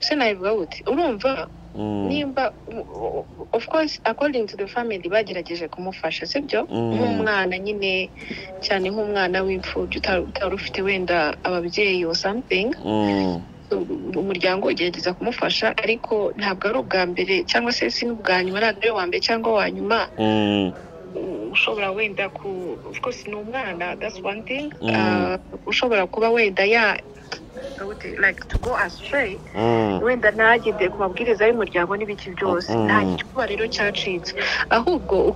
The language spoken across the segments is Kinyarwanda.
ese nabivuga gute urumva nimba of course according to the family bagerageje kumufasha sibyo nk'umwana nyine cyane nk'umwana w'imfubyi utari ufite wenda ababyeyi or something umuryango ugerageza kumufasha ariko ntabwo ari ubwa mbere cyangwa se si n'ubwa nyuma ntabwo ari uwa mbere cyangwa uwa nyuma ushobora wenda ku of course ni umwana that's one thing ushobora kuba wenda ya like to go astray wenda ntagendeye ku mabwiriza y'umuryango n'ibiki byose nta gikuba rero cyacitse ahubwo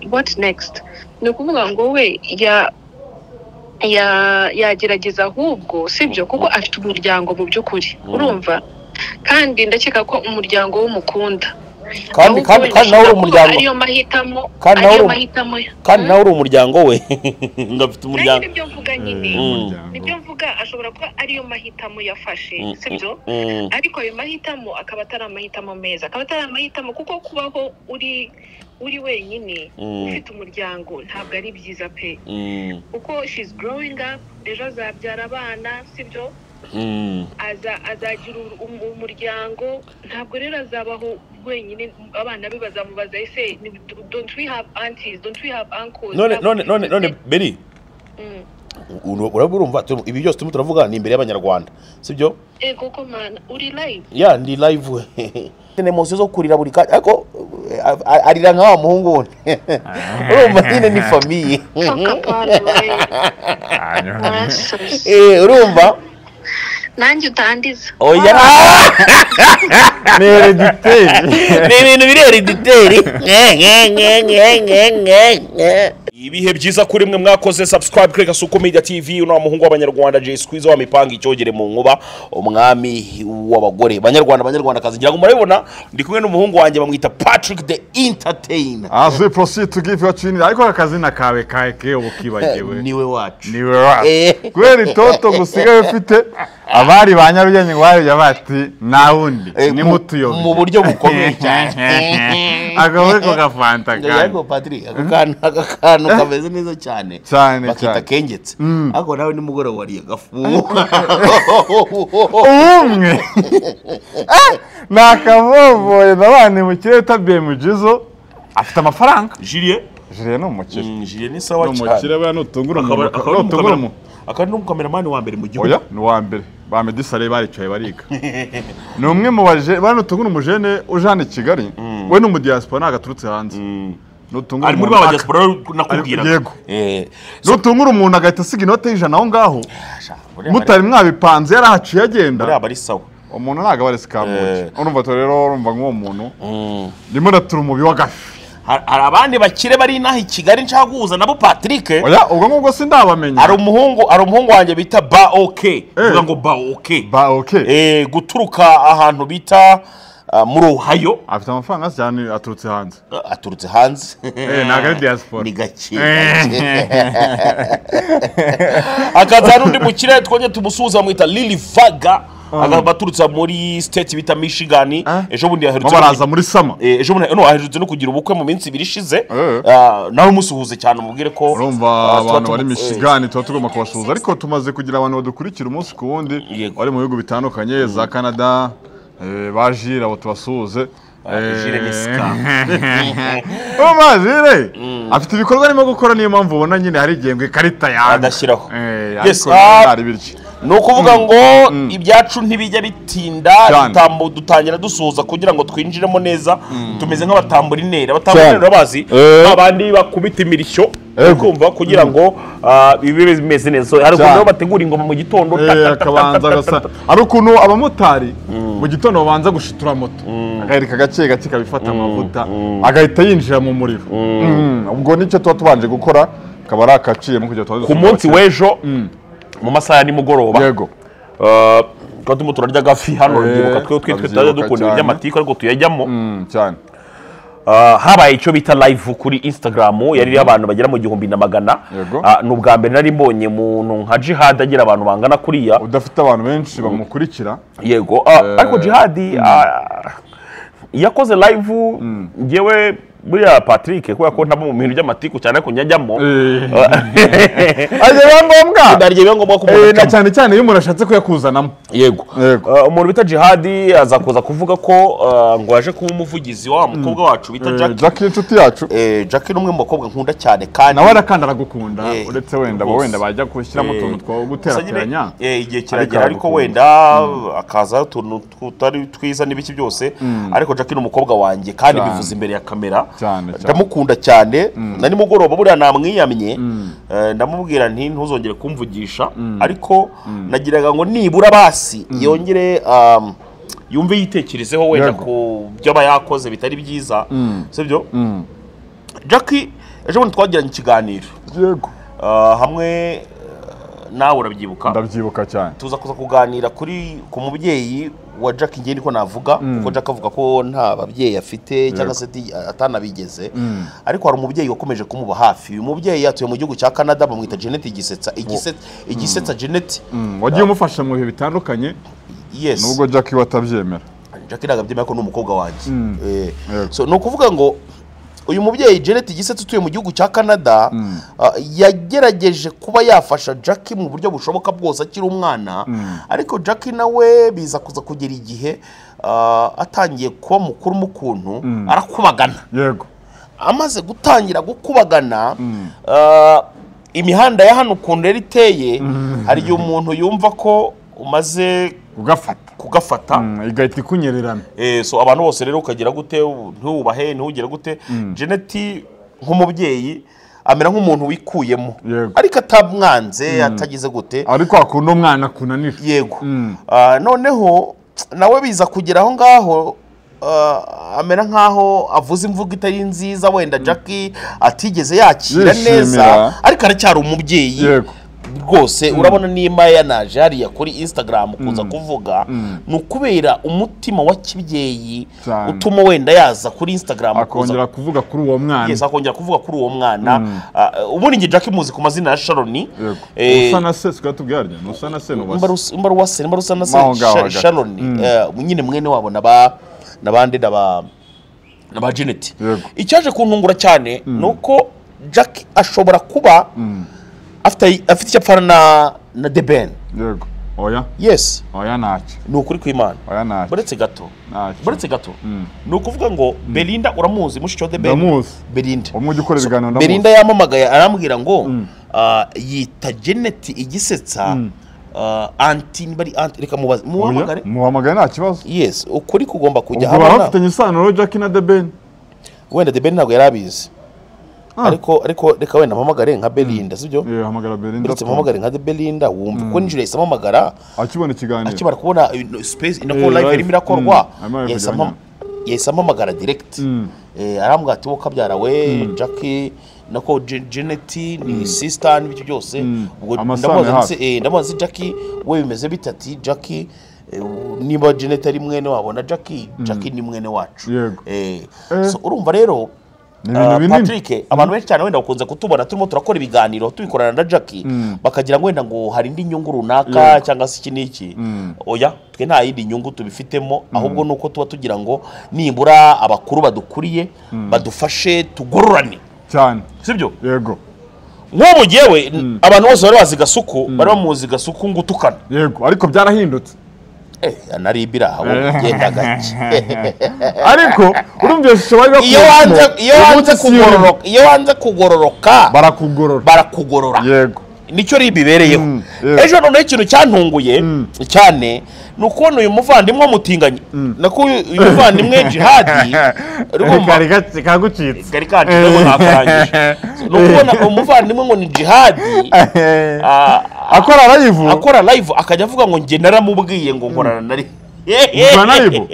what next ni ukuvuga ngo we ya yagerageza ahubwo sibyo kuko afite umuryango mu by'ukuri urumva kandi ndakeka ko umuryango w'umukunda kandi kandi nawe uri umuryango kandi nawe uri umuryango we ngo afite umuryango nibyo mvuga nyine nibyo mvuga ashobora kuba ariyo mahitamo yafashe sibyo ariko ayo mahitamo akaba atari amahitamo meza akaba atari amahitamo kuko kubaho uri uri wenyine ufite umuryango ntabwo ari byiza pe kuko she's growing up ejo azabyara abana sibyo azagira umuryango ntabwo rero azabaho wenyine abana be bazamubaza ese don't we have aunties don't we have uncles none none none none beri uraba urumva ibi byose turimo turavuga ni imbere y'abanyarwanda sibyo ego ko mana uri live ya ndi live we nyine munsi zo kurira buri kanya ariko arira nka wa muhungu we urumva nyine ni famiye urumva nanjye utandiza oya ni erediteri ni ibintu biri erediteri ibihe byiza kuri mwe mwakoze subscribe kuri gasuku media tv uno muhungu w'abanyarwanda jay squeeze wa mipango icyogere mu nkuba umwami w'abagore banyarwanda banyarwanda kazi ngira ngo murabibona ndi kumwe n'umuhungu wanjye bamwita patrick the entertainer azwi prosi tugive wacini ariko akazina kawe kake uba ukibagiwe niwe wacu niwe wacu kubera itoto gusigaye ufite abari ba nyarugenge ngo bayoye bati nta wundi ni mutuyobe mu buryo bukomeye cyane agahore ko gafanta kandi ariko patiri ako kantu aka kantu kameze neza cyane cyane bakita cyane kengetse ariko nawe nimugoroba wariye agafu ubumwe nakavovoye nabane mu kirere utabiye mu jizo afite amafaranga jiriye jire ni umukire jiriye ni ni sawa umukire cyane buriya nutungura umuntu Akaba- akaba ari nutungura umukamera- umuntu akaba ari n'umukameramani wa mbere mu gihugu oya ni uwa mbere ba medisare baricaye bariga ni umwe mu baje buriya nutungura umujene uje hano i kigali we ni umudiyasipora ntabwo aturutse hanze nutungura ari muri umuntu ba aka- diaspora nakubwira Yego. nutungura umuntu agahita asiga inoti y'ijana aho ngaho mutari mutari mwabipanze yarahaciye agenda buriya aba ari sawa umuntu ntabwo aba aresi kamuki Eh. urumva tu rero urumva nk'uwo muntu ndimo natura umubi w'agafi Har- hari abandi bakire bari inaha i kigali nshaka guhuza nabo patrick oya ubwo ngubwo sindabamenya hari umuhungu hari umuhungu wanjye bita ba oke uvuga ngo ba oke ba oke Eh, guturuka ahantu bita ah, muri ohayo afite amafaranga hasi cyane aturutse hanze Ah, aturutse hanze ntabwo ari diaspora ni gake akaza hari undi mukire twongeye tumusuhuza bamwita lili vaga akaba aturutse muri state bita michigan Ah. ejo bundi bo yaherutse baraza muri sama Eh, ejo bundi no aherutse no kugira ubukwe mu minsi ibiri ishize Eh. Ah, nawe umusuhuze cyane umubwire ko urumva ah, tuba abantu tumu- bari eh, mishigani tuba tugomba kubasuhuza ariko tumaze kugira abantu badukurikira umunsi ku wundi Yego. bari mu bihugu bitandukanye za canada eh, ba jire abo tubasuhuze Jire ni scam. majire afite ibikorwa arimo gukora niyo mpamvu ubona nyine hari igihe ngo ikarita yanga Adashyiraho. Eh, Yes, ariko ah. ntari biryo ni ukuvuga ngo ibyacu ntibijya bitinda Cyane. dutambu- dutangira dusuhuza kugira ngo twinjiremo neza tumeze nk'abatamburineri abatamburineri Cyane. urabazi Eh. babandi bakubita imirishyo Ego. kumva kugira ngo ah, bibe bimeze neza hari Cyane. ukuntu bategura ingoma mu gitondo ta- ta- ta- ta- akabanza ta- agasa ta- ta- ari ukuntu abamotari mu gitondo babanza gushitura moto agahereka gake gake ikabifata amavuta agahita yinjira mu muriro Mm, ubwo nicyo tuba tubanje gukora akaba ari akaciyemo kugira tuba ku munsi w'ejo mu masaha ya nimugoroba yego Ah, tuba turimo turarya agafi hano Eh, rubyiruka twe twitwe turabyibuka tutajya dukunda cyane. iby'amatiku ariko tuyajyamo Mm, cyane Ah, habaye icyo bita live kuri instagram yari iriho abantu bagera mu gihumbi na magana Yego. Ah, ni ubwa mbere nari mbonye umuntu nka jihad agira abantu bangana kuriya udafite abantu benshi bamukurikira yego Ah, ariko jihadi ah, iyo akoze live ngewe buriya patrick kubera ko ntaba mu bintu by'amatiku cyane ko njyajyamo Eh. Ah, ajya biba ngombwa biba ngombwa ko umuntu Eh, na acamo. cyane cyane iyo umuntu ashatse kuyakuzanamo yego Yego. Eh, umuntu bita jihadi aza kuza kuvuga ko eh, ngo yaje kuba umuvugizi wa mukobwa wacu bita Eh, jack Jack inshuti yacu Eh, Jack ni umwe mu bakobwa nkunda cyane kandi nawe arakanda aragukunda Eh, uretse wenda abo rwose. wenda bajya gushyiramo utuntu two Gusa nyine, guterateranya eh, igihe kiragera ariko ariko wenda akaza utuntu tutari twiza n'ibiki byose ariko Jack ni umukobwa wanjye kandi Cyane. bivuze imbere ya kamera Cyane, cyane. ndamukunda cyane na nimugoroba buriya namwiyamye eh, ndamubwira nti ntuzongere kumvugisha ariko nagiraga ngo nibura basi yongere um, yumve yitekerezeho wenda Yego. ku byo aba yakoze bitari byiza sibyo Mm. Jack ejo bundi twagiranye ikiganiro yego Ah, hamwe eh, nawe urabyibuka ndabyibuka cyane tuza kuza kuganira kuri ku mubyeyi wa Jack ngende ko navuga kuko Jack avuga ko nta babyeyi afite cyangwa se ati- atanabigeze ariko hari umubyeyi wakomeje kumuba hafi uyu mubyeyi yatuye mu gihugu cya Canada bamwita Janet Igisetsa Igisetsa Igisetsa Janet Mm, wagiye umufasha mu bihe bitandukanye yes nubwo Jack we atabyemera Jack ntabwo abyemera ko ni umukobwa wanjye Eh, Yego. so ni ukuvuga ngo uyu mubyeyi Janet Igisetsa utuye mu gihugu cya Canada ah, yagerageje kuba yafasha Jack mu buryo bushoboka bwose akiri umwana ariko Jack nawe biza kuza kugera igihe ah, atangiye kuba mukuru mu kuntu arakubagana yego amaze gutangira gukubagana ah, imihanda ya hano ukuntu yari iteye hari igihe umuntu yumva ko umaze ugafata kugafata Mm, igahita ikunyererana Eh, so abantu bose rero ukagira gute ntubahe ntugire gute jeneti nk'umubyeyi amera nk'umuntu wikuyemo Yego. ariko atamwanze atagize gute ari kwa kundi umwana akunanira yego Mm. Ah, noneho nawe biza kugera aho ngaho ah, amera nk'aho avuze imvugo itari nziza wenda jackie atigeze yakira Yishimira. neza ariko aracyari umubyeyi Yego. rwose urabona nimba yanaje hariya kuri instagram kuza kuvuga ni ukubera umutima wa kibyeyi Cyane. utuma wenda yaza kuri instagram kuza akongera kuvuga kuri uwo mwana Yes, akongera kuvuga kuri uwo mwana Ah, ubundi njye jackie muzi ku mazina ya sharon Yego. Eh, usa na se sikaba tubwiranye usa na se n'ubase mbaru wase mbaru usa na Mwaho ngaho se hagati. sharon nyine mwene wabo n'aba n'abandi n'aba n'aba jeneti Yego. icyaje kuntungura cyane ni uko jack ashobora kuba afite afite icyo apfana na na the ben yego oya yes oya ntacyo ni ukuri kw'imana oya ntacyo buretse gato Ntacyo. buretse gato ni ukuvuga ngo belinda uramuzi mushiki wa the ben ndamuzi belinda uwo mujyi ukora ibiganiro ndamuzi Belinda yampamagaye arambwira ngo ah, yita Janet igisetsa ah, anti niba ari anti reka mubaze muhamagare Oya, muhamagare nta kibazo yes ukuri kugomba kujya ubwo baba hamwe na- bafitanye isano Jack na the ben wenda debeni ntabwo yari abizi Ah. ariko ariko reka wenda mpamagare nka belinda sibyo Eh, hamagara belinda uretse mpamagare nka belinda wumva ko nijoro yahise ampamagara akibona ikiganiro akimara kubona ino space ino Eh, live live. irimo irakorwa Mm. Arimo yahise kujya ampam- yahise ampamagara direct Eh, arambwira ati wowe kabyara we jackie nako Je- janet ni sister n'ibyo byose ubwo Amasano ndamubaza ya ndetse- hafi. eh, ndamubaza ati jackie we bimeze bite ati jackie eh, niba janet ari mwene wabo na jackie jackie ni mwene wacu Yego. Eh, Eh. so urumva rero Ni ibintu ah, binini. Patrick abantu benshi cyane wenda bakunze kutubona turimo turakora ibiganiro tubikorana na Jackie bakagira ngo wenda ngo hari indi nyungu runaka cyangwa se iki n'iki oya twe nta yindi nyungu tubifitemo ahubwo ni uko tuba tugira ngo nibura abakuru badukuriye badufashe tugororane cyane sibyo yego nk'ubu ngewe abantu bose bari bazi gasuku bari bamuzi gasuku ngo utukana yego ariko byarahindutse eh anaribira aho genda gake ariko urumva iyo shusho bari iyo wanze bakuyemo iyo uyu wanze munsi si iyo urimo. kugororoka iyo wanze kugororoka barakugorora barakugorora yego nicyo ribi ibereyeho Mm, yeah. ejo noneho ikintu cyantunguye cyane ni ukubona uyu muvandimwe wamutinganye nako uyu uyu muvandimwe jihadi kari gace kagucitse kari kanjemo ntakarangije ni ukubona umuvandimwe ngo ni jihadi ah, akora rayivu akora live akajya avuga ngo njye naramubwiye ngo nkorana nari akora rayivu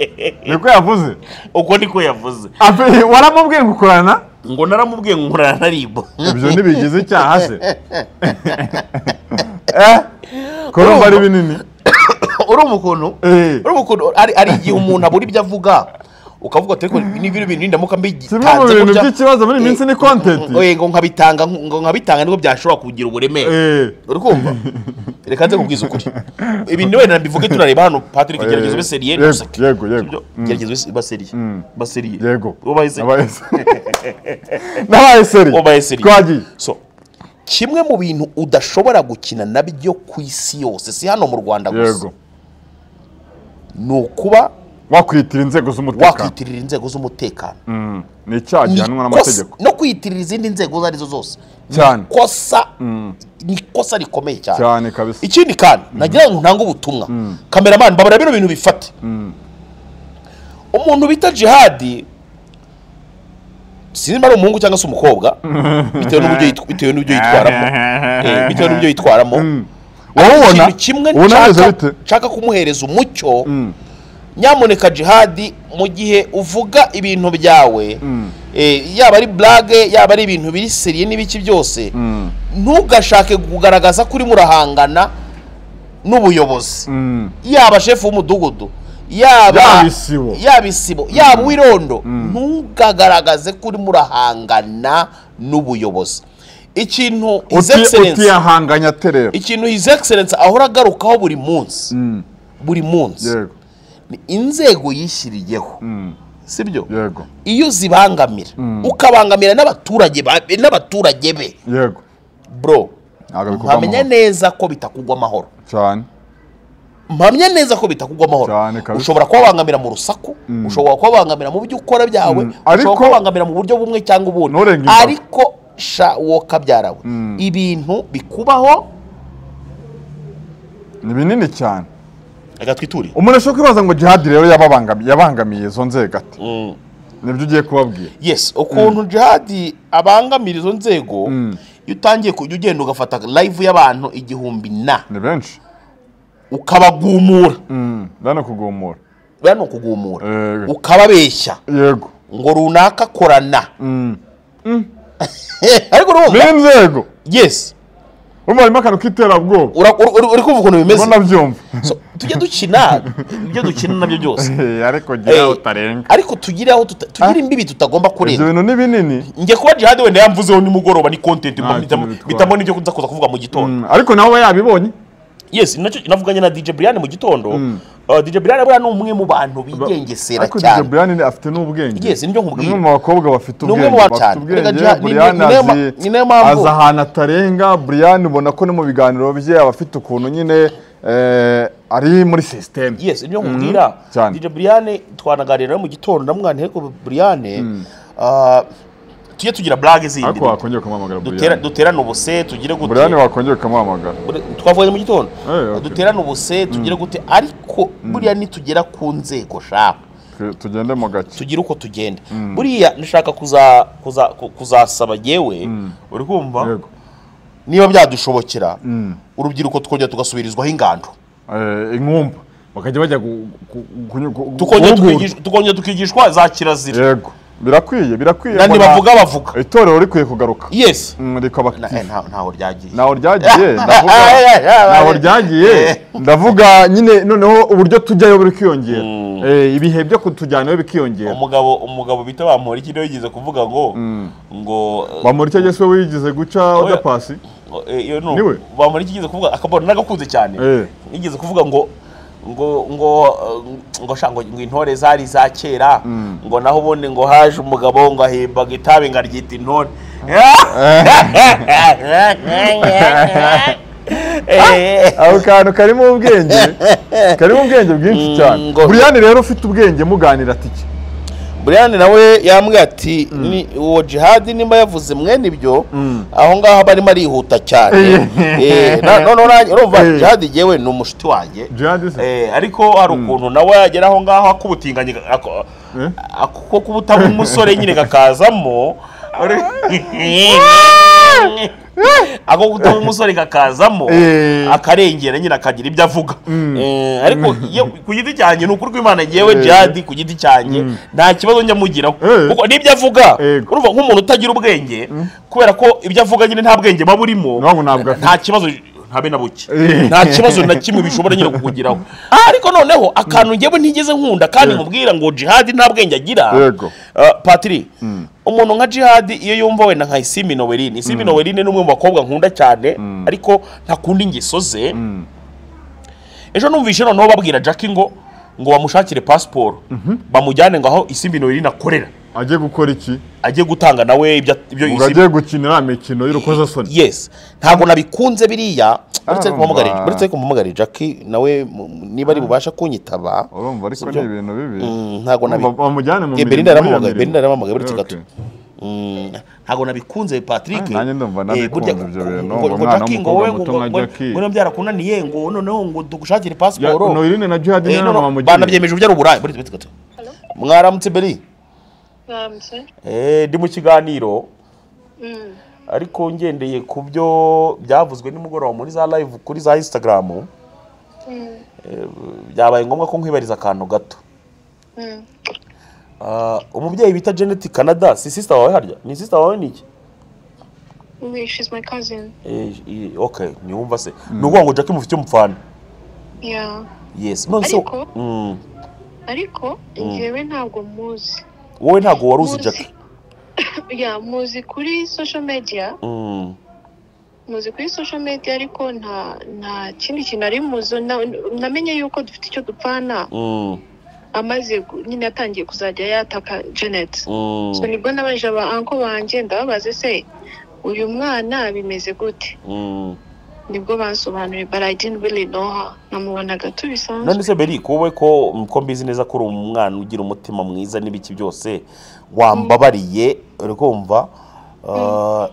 niko yavuze uko niko yavuze Ape- waramubwiye ngo ukorana ngo naramubwiye ngo nkorana na ribu ibyo ntibigize icyaha se Eh, kurumva ari binini urumva ukuntu Eh. urumva ukuntu hari hari igihe umuntu abura ibyo avuga ukavuga ati ariko ni bino bintu ndamuka mbigitanze kimwe mu bintu gutya, by'ikibazo muri iyi minsi ni kontenti eh, ngo nkabitanga ngo nkabitanga nibwo byashobora kugira uburemere Eh, uri kumva reka nze kubwiza ukuri ibintu wenda mbivuge tunareba hano patrick gerageza ube seriye yego ntuseke yego yego Sibyo? gerageza ube se- ube seriye ube seriye yego ubaye seriye Nabaye se- nabaye seri ubaye seriye twagiye so kimwe mu bintu udashobora gukina nabyo ku isi yose si hano mu rwanda gusa yego ni ukuba wakwiyitirira inzego z'umutekano wakwiyitirira inzego z'umutekano Mm. ni icyaha gihanwa Ni ikosa- n'amategeko no kwiyitirira izindi nzego izo ari zo zose ni Cyane. ikosa ni ikosa rikomeye cyane cyane kabisa ikindi kandi nagira ngo ntange ubutumwa kameramani mbabara bino bintu bifate umuntu bita jihadi sinzi niba ari umuhungu cyangwa se umukobwa bitewe n'uburyo yitwa- bitewe n'uburyo yitwaramo Eh, bitewe n'uburyo yitwaramo wowe ikintu kimwe ubona nshaka- bimeze bite nshaka kumuhereza umucyo Mm. nyamuneka jihadi mu gihe uvuga ibintu byawe eh, yaba ari burage yaba ari ibintu biri seriye n'ibiki byose Mm. ntugashake kugaragaza ko urimo urahangana n'ubuyobozi Mm. yaba shefu w'umudugudu yaba Yaba isibo. yaba isibo yaba uwirondo ntugagaragaze ko urimo urahangana n'ubuyobozi ikintu his Uti- excellence utiyahanganya terera ikintu his excellence ahora agarukaho buri munsi Mm. buri munsi yego ni inzego yishyiriyeho Mm. sibyo yego iyo zibangamira ukabangamira n'abaturage ba- n'abaturage be yego bro Ntabwo bikorwa mpamya amahoro. neza ko bitakugwa amahoro cyane mpamya neza ko bitakugwa amahoro Cyane kabisa. ushobora kubabangamira mu rusaku ushobora kubabangamira mu byo ukora byawe Mm. ushobora Ariko- kubabangamira mu buryo bumwe cyangwa ubundi Nturenge imbaga. ariko sha wowe kabyarawe ibintu bikubaho ni binini cyane reka twiture umuntu ashobora kwibaza ngo jihadi rero yababangami- yabangamiye izo nzego ati nibyo ugiye kubabwira yes ukuntu jihadi abangamira izo nzego iyo utangiye kujya ugenda ugafata live y'abantu igihumbi na ni benshi ukabagumura Mm. ndana kugumura buriya ni ukugumura Eh. ukababeshya yego ngo runaka korana Mm. ariko urumva bene inzego yes urumva harimo akantu k'iterabwoba Ura- ur- ur- uri kumva ukuntu bimeze ubona byumva So, tujye dukina ibyo dukina nabyo byose Eh, ariko Eh, gira utarenga ariko tugire aho tuta- tugire imbibi tutagomba ibyo kurenga bintu ni binini njye kuba jihadi wenda yamvuzeho nimugoroba ni kontenti Nta kintu bitwara. bitamo n'ibyo kuza kuza kuvuga mu gitondo Mm, ariko nawe aba yabibonye yes nacyo navuganye na dj brian mu gitondo Uh, dj brian buriya ni umwe mu bantu bigengesera ariko DJ cyane Brian ni- afite n'ubwenge Yes, nibyo Ni nkubwira. umwe mu bakobwa bafite Ni umwe ubwenge mu ba bafite cyane. ubwenge Erega Jihad- ni- ni- Brian ni nayo ma- azi ni nayo mpamvu- azi ahantu atarenga Brian ubona ko no mu biganiro bye aba afite ukuntu nyine eh, ari muri sisiteme yes ibyo nkubwira cyane. DJ Brian twanaganira mu gitondo ndamwana ariko Brian ah, tujye tugira blague zindi ariko wakongera ukamuhamagara dutera- Brian duterane ubuse tugire gute Brian wakongera ukamuhamagara twavuye mu gitondo Eh, okay. duterane ubuse tugire gute ariko buriya nitugera ku nzego shaka Twe- tugende mu gake tugire uko tugenda buriya nshaka kuza kuza ku- kuzasaba yewe uri kumva yego niba byadushobokera urubyiruko tukongera tugasubirizwaho ingando Eh, inkumba bakajya bajya gu- gu- gu- gu- tukongera guhugura. tukigish- tukongera tukigishwa za kirazira yego birakwiye birakwiye nandi mbona bavuga bavuga itorero rikwiye kugaruka yes Mm, rikaba Na- eh, nta- ntaho ryagiye ntaho ryagiye ndavuga Ah, yeah, yeah, ntaho yeah. ryagiye Eh. ndavuga nyine noneho uburyo tujyayo buri kwiyongera Eh, ibihe byo kutujyanayo bikiyongera umugabo umugabo bita bamporiki niwe yigeze kuvuga ngo ngo bamuri icyo gihe we wigize guca oda pasi eh, iyo ni- niwe? bamporiki yigeze kuvuga akabona nagakunze cyane Eh. yigeze kuvuga ngo ngo ngo eh, ngo sha ngo ngo intore zari za kera ngo naho ubundi ngo haje umugabo ngo ahimbaga itabi ngo aryita intore Eh. ako kantu karimo ubwenge karimo ubwenge bwinshi cyane Mm, ngo- buriyani rero ufite ubwenge muganira ati iki Brian nawe yambwiye ati ni uwo jihadi nimba yavuze mwene ibyo aho ngaho aba arimo arihuta cyane Eh, na- noneho nanjye- urumva Eh. jihadi yewe ni umushiti wanjye Jihadi se? Eh, ariko hari ukuntu nawe yagera aho ngaho akubutinganye ako- Eh? ako kubutamo umusore nyine kakazamo ako gutuma umusore kakazamo Eh. akarengera nyine akagira ibyo avuga Eh, ariko iyo- ku giti cyanjye ni ukuri kw'imana yewe Eh. jihadi ku giti cyanjye nta kibazo njya mugiraho Eh. kuko n'ibyo avuga Yego. urumva nk'umuntu utagira ubwenge kubera ko ibyo avuga nyine nta bwenge buba burimo Ntabwo ntabwo afite. nta kibazo habe na buke Eh. nta kibazo na kimwe bishobora nyine kukugiraho ariko noneho akantu ngewe ntigeze nkunda kandi nkubwira ngo jihadi nta bwenge agira Yego. Ah, patiri umuntu nka jihadi iyo yumva wenda nka isimi noweline isimi noweline ni umwe mu bakobwa nkunda cyane ariko ntakunda ingeso ze ejo numvise noneho babwira jackie ngo ngo bamushakire pasiporo bamujyane ngo aho isimbi noweline akorera ajye gukora iki ajye gutanga nawe ibyo ibyo ngo ajye gukinira imikino y'urukozasoni yes ntabwo nabikunze biriya uretse ko mpamagare uretse ko mpamagare jackie nawe mu- niba ari bubasha kunyitaba urumva ariko Sibyo? ni ibintu bibi Mm, ntabwo nabi Urumva bamujyane mu Eh, mirimo Belinda iriya yaramuhamagaye mirimo. Belinda yaramuhamagaye uretse Okay. gato Mm, ntabwo nabikunze patrick Ah, nanjye ndumva Eh, burya ntabikunze ibyo bintu. ngo- ngo Umwana Jackie ngo wowe w'umukobwa muto ngo- nka ngo- Jackie. ngo niba byarakunaniye ngo noneho ngo tugushakire Ya- pasiporo Noeline na Jihad Eh, ni no, inama no, bamugiriye. banabyemeje uburyo ari uburaya buretse buretse gato mwaramutse beri mwambye Eh, ndi mu kiganiro Mm. ariko ngendeye ku byo byavuzwe nimugoroba muri za live kuri za instagram Mm. eh, byabaye ngombwa ko nkwibariza akantu gato Mm. Ah, umubyeyi bita janet canada si sisita wawe harya ni sisita wawe ni iki We- she's my cousin Eh, i- ok niwumva se ni ukuvuga ngo jackie mufite umufana yeah yes none se Ariko- Mm. ariko njyewe ntabwo muzi wowe ntabwo wari uzi Muzi- jackie ya muzi kuri social media Mm. muzi kuri social media ariko nta nta kindi kintu ari muzo Na- namenye yuko dufite icyo dupfana Mm. amaze gu- nyine yatangiye kuzajya yataka janet Mm. so nibwo nabanje aba anko banjye ndababaze se uyu mwana bimeze gute Mm. nibwo bansobanuriye but i didn't really know her namubona gato bisanzwe none se beri wowe ko ko mbizi neza ko uri umwana ugira umutima mwiza n'ibiki byose wambabariye uri kumva Ah,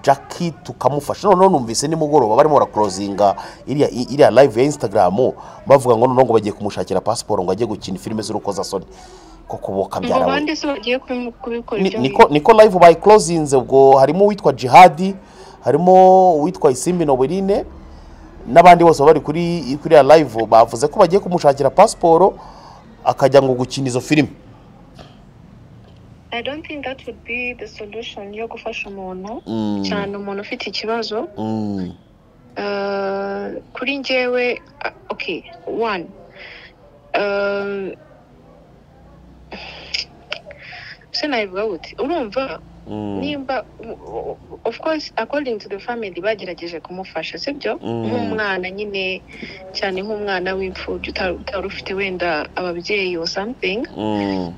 jackie tukamufasha noneho numvise nimugoroba barimo barakurozinga iriya i- iriya live ya instagram bavuga ngo noneho ngo bagiye kumushakira pasiporo ngo ajye gukina filime z'urukozasoni ko kuboka ngo byarawe bande se bagiye kubimu- kubikora Ni- ibyo niko niko live bayikorozinze ubwo harimo uwitwa jihadi harimo uwitwa isimbi nobeline n'abandi bose bari kuri kuri ya live bavuze ko bagiye kumushakira pasiporo akajya ngo gukina izo filime i don't think that would be the solution yo gufasha umuntu Mm. cyane umuntu ufite ikibazo Mm, Uh, kuri njyewe ah, okay one Um, se nabivuga gute urumva mm, nimba of course according to the family bagerageje kumufasha sibyo Mm. nk'umwana nyine cyane nk'umwana w'imfubyi uta- utari ufite wenda ababyeyi or something mm,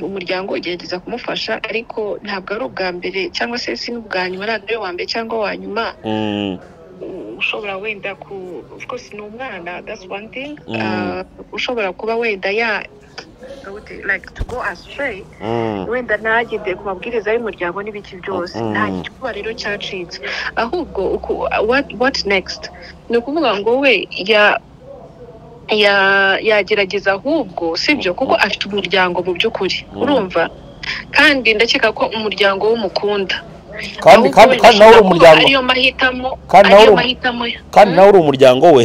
umuryango ugerageza kumufasha ariko ntabwo ari ubwa mbere cyangwa se si n'ubwa nyuma ntabwo ari uwa mbere cyangwa uwa nyuma mm, ushobora wenda ku of course ni umwana that's one thing Mm. Uh, ushobora kuba wenda ya like to go astray mm, wenda ntagendeye ku mabwiriza y'umuryango n'ibiki byose Mm. nta gikuba rero cyacitse ahubwo uku- what, what next ni ukuvuga ngo we ya ya yagerageza ahubwo sibyo kuko afite umuryango mu by'ukuri Mm. urumva kandi ndakeka ko umuryango w'umukunda kandi ahubwo kandi wenda kandi nawe uri ashobora kuba umuryango ariyo mahitamo Kandi nawe ariyo uri- mahitamo ye. kandi nawe uri umuryango we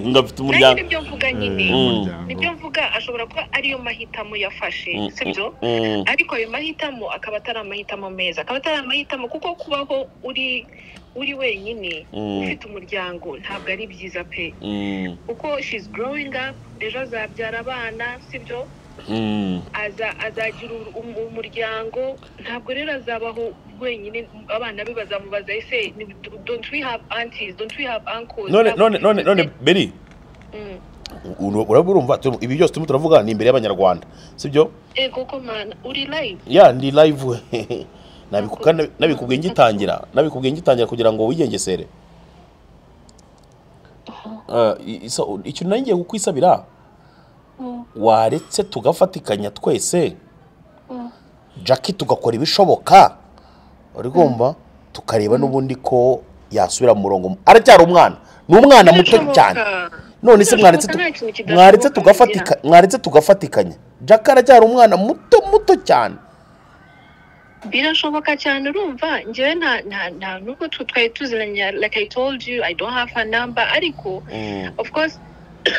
ngafite Nanjye umuryango nibyo mvuga nyine Eh, umuryango. nibyo mvuga ashobora kuba ariyo mahitamo yafashe Mm, sibyo mm, ariko ayo mahitamo akaba atari amahitamo meza akaba atari amahitamo kuko kubaho uri uri wenyine Mm. ufite umuryango ntabwo ari byiza pe mm, kuko she's growing up ejo azabyara abana sibyo mm, aza azagira ur- um- umuryango ntabwo rero azabaho wenyine abana be bazamubaza ese ni- don't we have aunties don't we have uncles none none none none beri Mm. uru- urabona urumva tu- ibi byose turimo turavuga ni imbere y'abanyarwanda sibyo ego ko mana uri live ya ndi live Nabiku- kandi nabikubwiye ngitangira nabikubwiye ngitangira kugira ngo wigengesere Eh, i- isa- ikintu nari ngiye kukwisabira waretse tugafatikanya twese jackie tugakora ibishoboka uri kumva tukareba n'ubundi ko yasubira mu murongo aracyari umwana ni umwana muto cyane none se mwaretse tu- mwaretse tugafatika mwaretse tugafatikanya jackie aracyari umwana muto muto cyane birashoboka cyane urumva njyewe nta nta nta nubwo tu- twari tuziranye like i told you i don't have her number ariko of course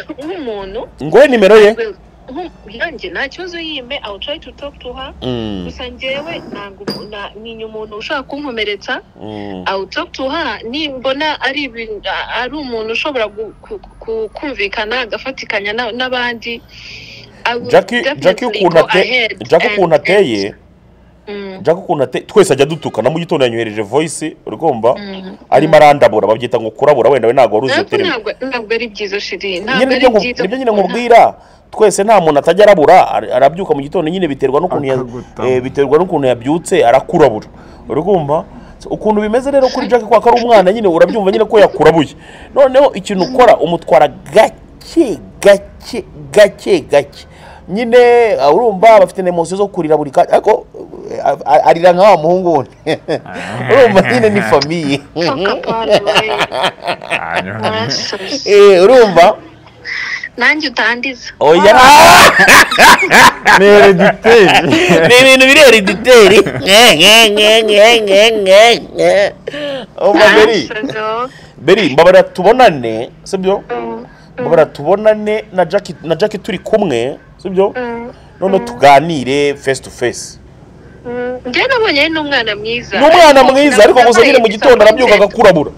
nk'umuntu ngowe nimero ye well, nku- yanjye nta kibazo yime i will try to talk to her Mm, gusa njyewe ntabwo na- ntinya umuntu ushobora kunkomeretsa mm, i will talk to her nimbona ari ibintu ari umuntu ushobora gu- ku- ku- kumvikana agafatikanya na- n'abandi I will Jackie Jackie definitely ukuntu go ate- ahead Jackie and- ukuntu ateye Mm, Jackie ukuntu ateye twese ajya dutukana mu gitondo yanyohereje voice uri kumva mm. arimo arandabura babyita ngo kurabura wenda we ntabwo wari uzi iyo Ariko terimi ntabwo ntabwo ari byiza shiri nyine ntabwo ari nibyo nku- byiza nibyo nyine nkubwira twese nta muntu atajya arabura ara- arabyuka mu gitondo nyine biterwa n'ukuntu ya- Akagutama. eh, biterwa n'ukuntu yabyutse arakurabura urumva So, ukuntu bimeze rero kuri jack kwa ko ari umwana nyine urabyumva nyine ko yakurabuye noneho ikintu ukora umutwara gake gake gake gake nyine ah, urumva bafite nemosiyo zo kurira buri kanya ariko eh, a- a- arira nka wa muhungu wundi urumva nyine ni famiye Eh, urumva nanjye utandiza oya ah! ni herediteri ni ibintu biri herediteri umva beri Asazo. beri mbabara tubonane sibyo Mm, mbabara tubonane na jackie na jackie turi kumwe sibyo mm, noneho tuganire face to face mm. njyewe nabonye ari n'umwana mwiza ni umwana Ariko mwiza ariko gusa nabaye nyine mu gitondo arabyuka disappointed. agakurabura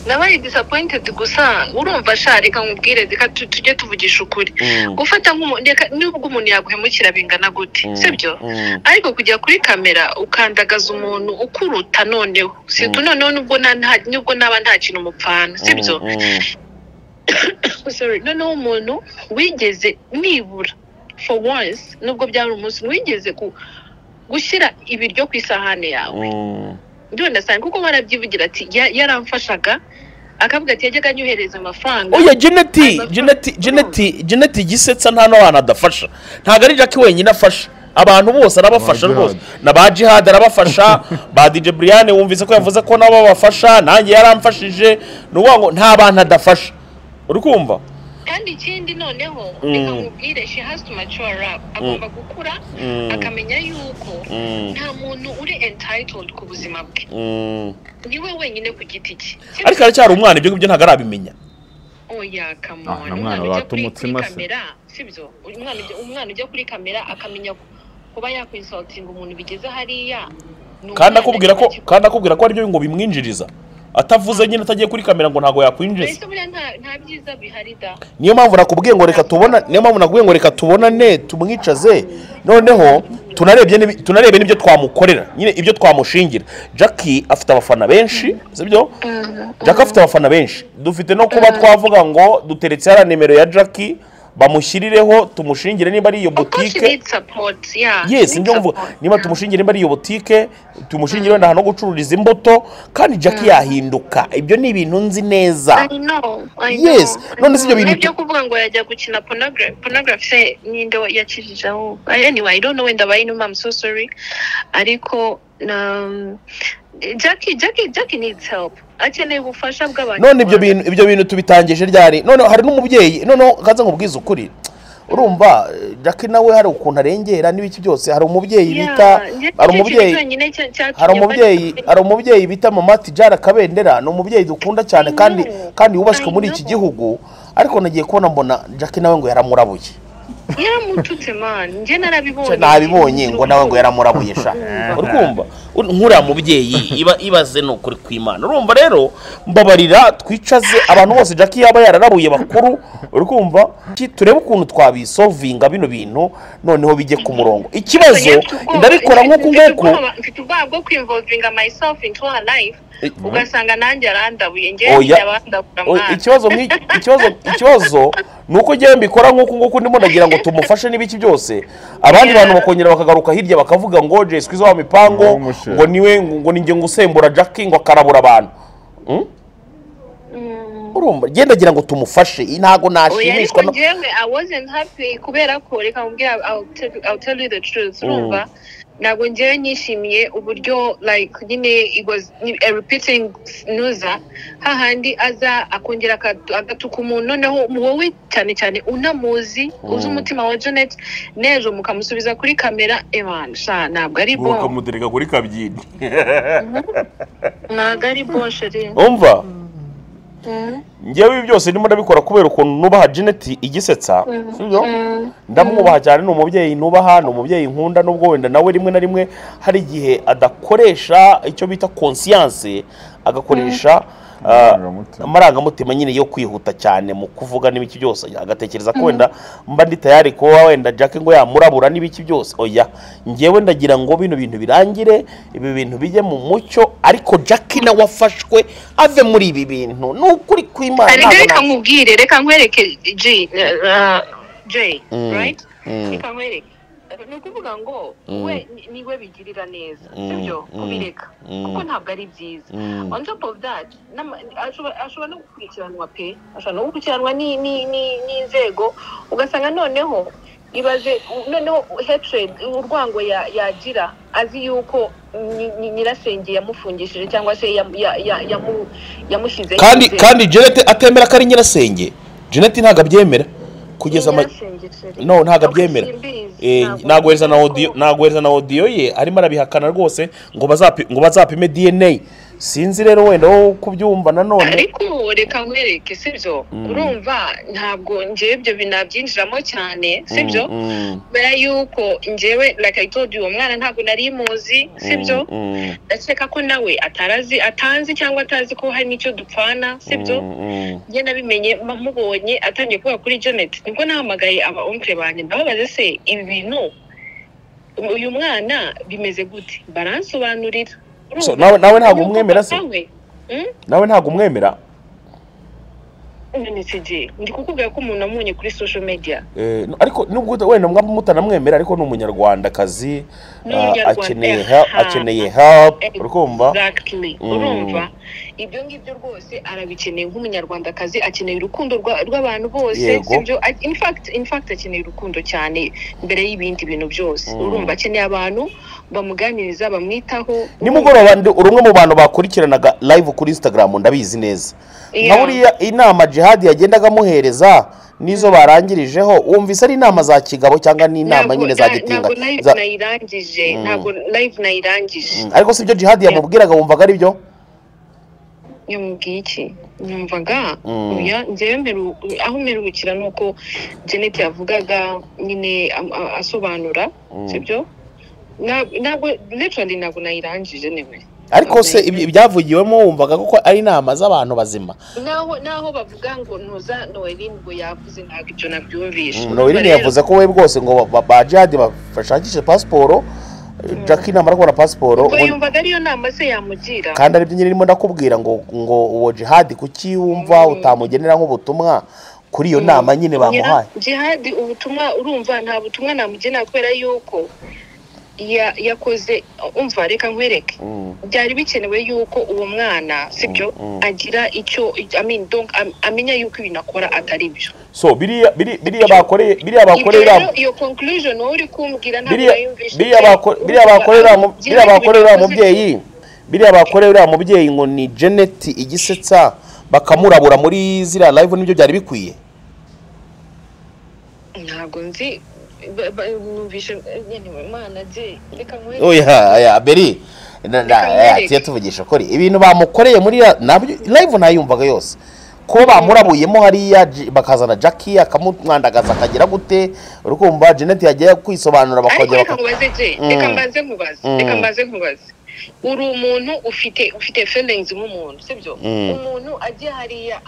nabaye disappointed gusa urumva sha reka nkubwire reka tu- tujye tuvugisha ukuri Mm. gufata nk'umuntu reka nubwo umuntu yaguhemukira bingana gute Mm, sibyo mm. ariko kujya kuri kamera ukandagaza umuntu ukuruta noneho sibyo noneho nubwo nta- nta- nubwo naba nta kintu mupfana sibyo Mm, mm. Sorry, noneho umuntu wigeze nibura for once nubwo byari umunsi wigeze ku gushyira ibiryo ku isahani yawe Mm. ndabona cyane kuko barabyivugira ati "Ya- yaramfashaga akavuga ati yajyaga anyohereza amafaranga oya jeneti jeneti jeneti jeneti gisetsa nta n'abantu adafasha ntabwo ari jackie wenyine afasha abantu bose arabafasha Ba rwose Jihad. na ba jihad arabafasha ba dj brian wumvise ko yavuze ko nabo babafasha nanjye yaramfashije ni ukuvuga ngo nta bantu adafasha uri kumva kandi ikindi noneho Mm. reka nkubwire she has to mature up agomba gukura Mm. akamenya yuko Mm. nta muntu uri entitled ku buzima bwe Mm. niwe wenyine ku giti cye ariko aracyari umwana ibyo ngibyo ntabwo arabimenya oya kamona Ah, na mwana ujya wata kuri- umutsima kuri se. kamera sibyo umwana ujya- umwana ujya kuri kamera akamenya ku- kuba yakwisatinga umuntu bigeze hariya ni kandi umwana akubwira ko kiba kandi akubwira ko aribyo ngo bimwinjiriza atavuze nyine atagiye kuri kamera ngo ntabwo kiba- yakwinjiza mbese buriya nta- nta byiza bihari da niyo mpamvu nakubwiye ngo reka tubona niyo mpamvu nakubwiye ngo reka tubonane tumwicaze noneho tunarebye n'ibi- tunarebe n'ibyo twamukorera nyine ibyo twamushingira jackie afite abafana benshi sibyo jackie afite abafana benshi dufite no kuba twavuga ngo duteretse hariya nimero ya jackie bamushyirireho tumushingire niba ari iyo Of course she butike needs support, yeah, she yes needs nibyo mvuga support, niba yeah. tumushingire niba ari iyo butike tumushingire wenda ahantu ho gucururiza imbuto kandi jackie yahinduka ibyo ni ibintu nzi neza I know, I Yes, know, I none si ibyo know. bintu- Nibyo kuvuga ngo yajya gukina pornogra- pornography se ninde wa- yakijije aho I- anyway I don't know wenda abaye inuma I'm so sorry ariko um, Jackie Jackie Jackie needs help akeneye ubufasha bw'abantu none ibyo bintu ibyo bintu tubitangije ryari none hari n'umubyeyi noneho kaza nkubwize ukuri urumba eh, Jack nawe hari ukuntu arengera n'ibiki byose hari umubyeyi bita hari umubyeyi hari umubyeyi hari umubyeyi bita mama tijara kabendera ni umubyeyi dukunda cyane kandi know. kandi wubashywe muri I iki know. gihugu ariko nagiye kubona mbona Jack nawe ngo yaramurabuye yaramututse man njye narabibonye Cyo nabibonye ngo nawe ngo yaramurabuye sha Mm. uri kumva Ur- nkuriya mubyeyi iba ibaze ni ukuri kw'imana urumva rero mbabarira twicaze abantu bose Jack yaba yararabuye bakuru uri kumva Ki- turebe ukuntu twabisovinga bino bintu noneho bijye ku murongo ikibazo ndabikora nk'uku nguku mfite ubwoba bwo kwinvolvinga myself into her life Eh, ugasanga nanjye arandabuye Oya. ngewe yabandabura O- mwana ikibazo nk'iki- ikibazo ikibazo ni uko njyewe mbikora nk'uku nguku ndimo ndagira ngo tumufashe n'ibiki byose abandi bantu bakongera bakagaruka hirya bakavuga ngo jay squeeze wa Ngo mipango umushe. ngo niwe ngo ninjye ngo usembura jack ngo akarabura abantu Hmm? Mm. urumva njye ndagira ngo tumufashe i- ntago oya nashimishwa ariko no- ngewe i wasn't happy kubera ko reka nkubwire I'll tell- I'll tell you the truth urumva ntabwo ngewe nishimiye uburyo like nyine it was a repeating snuza hahandi aza akongera akatu- agatuka umuntu noneho wowe cyane cyane unamuzi uzi umutima wa janet n'ejo mukamusubiza kuri kamera ebana sha ntabwo ari bo bakamutereka kuri kabyini ntabwo ari bo sheri umva njyewe ibi byose ndimo ndabikora kubera ukuntu nubaha jeneti igisetsa sibyo ndamwubaha cyane ni umubyeyi nubaha ni umubyeyi nkunda nubwo wenda nawe rimwe na rimwe hari igihe adakoresha icyo bita konsiyanse agakoresha ah, Amarangamutima. amarangamutima nyine yo kwihuta cyane mu kuvuga n'ibiki byose agatekereza ko wenda mba ndi tayari kuba wenda jack ngo yamurabura n'ibiki byose oya ngewe ndagira ngo bino bintu birangire ibi bintu bijye mu mucyo ariko jack nawe afashwe ave muri ibi bintu ni ukuri kw'imana reka ntabwo reka na- nkubwire reka nkwereke g jay right ikamwereka ni ukuvuga ngo we niwe bigirira neza sibyo kubireka kuko ntabwo ari byiza on top of that ashobora no gukurikiranwa pe ashobora no gukurikiranwa n'inzego ugasanga noneho ibaze noneho hatred urwango yagira azi yuko nyirasenge yamufungishije cyangwa se yamushyize kandi kandi jenete atemera ko ari nyirasenge jenete ntabwo abyemera kugeza no ntabwo abyemera ntagohereza na odiyo ye arimo arabihakana rwose ngo bazapime dna sinzi rero wenda wo kubyumva nanone ariko reka nkwereke sibyo urumva ntabwo ngewe ibyo binabyinjiramo cyane sibyo mbere y'uko ngewe rakayitodi uwo mwana ntabwo nari muzi sibyo ndakeka ko nawe atarazi atanzi cyangwa atazi ko hari n'icyo dupfana sibyo njye nabimenye mubonye atangiye kuba kuri janet nibwo nahamagaye aba onkire banjye ndababaze se ibi bintu uyu mwana bimeze gute baransobanurira nawe ntabwo umwemera se nawe ntabwo umwemera ndi kukubwira ko umuntu amunye kuri social media ariko nubwo wenda mwaba mutanamwemera ariko ni umunyarwandakazi akeneye akeneye help urumva urumva ibyo ngibyo rwose arabikeneye nk'umunyarwandakazi akeneye urukundo rw'abantu bose sibyo in fact akeneye urukundo cyane mbere y'ibindi bintu byose urumva akeneye abantu bamuganiriza bamwitaho nimugoroba urumwe mu bantu bakurikiranaga live kuri instagram ndabizi neza nka buriya inama jihadi yagendaga amuhereza nizo barangirijeho wumvise ari inama za kigabo cyangwa ni inama nyine za gitinga ntabwo nayirangije ntabwo live nayirangije ariko si byo jihadi yamubwiraga wumvaga ari byo yamubwiye iki numvaga njyewe aho mperuhukira ni uko janet yavugaga nyine asobanura sibyo ntabwo literally ntabwo nayirangije niwe ariko se ibyavugiwemo wumvaga ko ari inama z'abantu bazima naho bavuga ngo ntuza noelin ngo yavuze ntabwo ibyo nabyumvishe noelin yavuze ko we rwose ngo ba jihadi bashakishe pasiporo jackie namara kubona pasiporo ubwo yumvaga ariyo nama se yamugira kandi aribyo nyine irimo ndakubwira ngo ngo uwo jihadi kuki wumva utamugenera nk'ubutumwa kuri iyo nama nyine bamuhaye jihadi ubutumwa urumva nta butumwa namugenera kubera yuko yakoze umva reka nkwereke byari bikenewe yuko uwo mwana sibyo agira icyo amenya yuko ibintu akora atari byo so biriya bakoreye biriya bakorera iyo conclusion wowe uri kumbwira ntabwo urayumvisha biriya bakorera biriya bakorera mubyeyi biriya bakorera mubyeyi ngo ni jeneti igisetsa bakamurabura muri ziriya live nibyo byari bikwiye ntabwo nzi oya ya beri tuye tuvugisha ukuri ibintu bamukoreye muri live ntayumvaga yose ko bamurabuyemo hariya bakazana jackie akamumwandagaza akagira gute urukumva jeanette yajya kwisobanura bakongera reka mbaze nkubaze reka mbaze nkubaze uri umuntu ufite ufite feelings nk'umuntu sibyo umuntu ajya hariya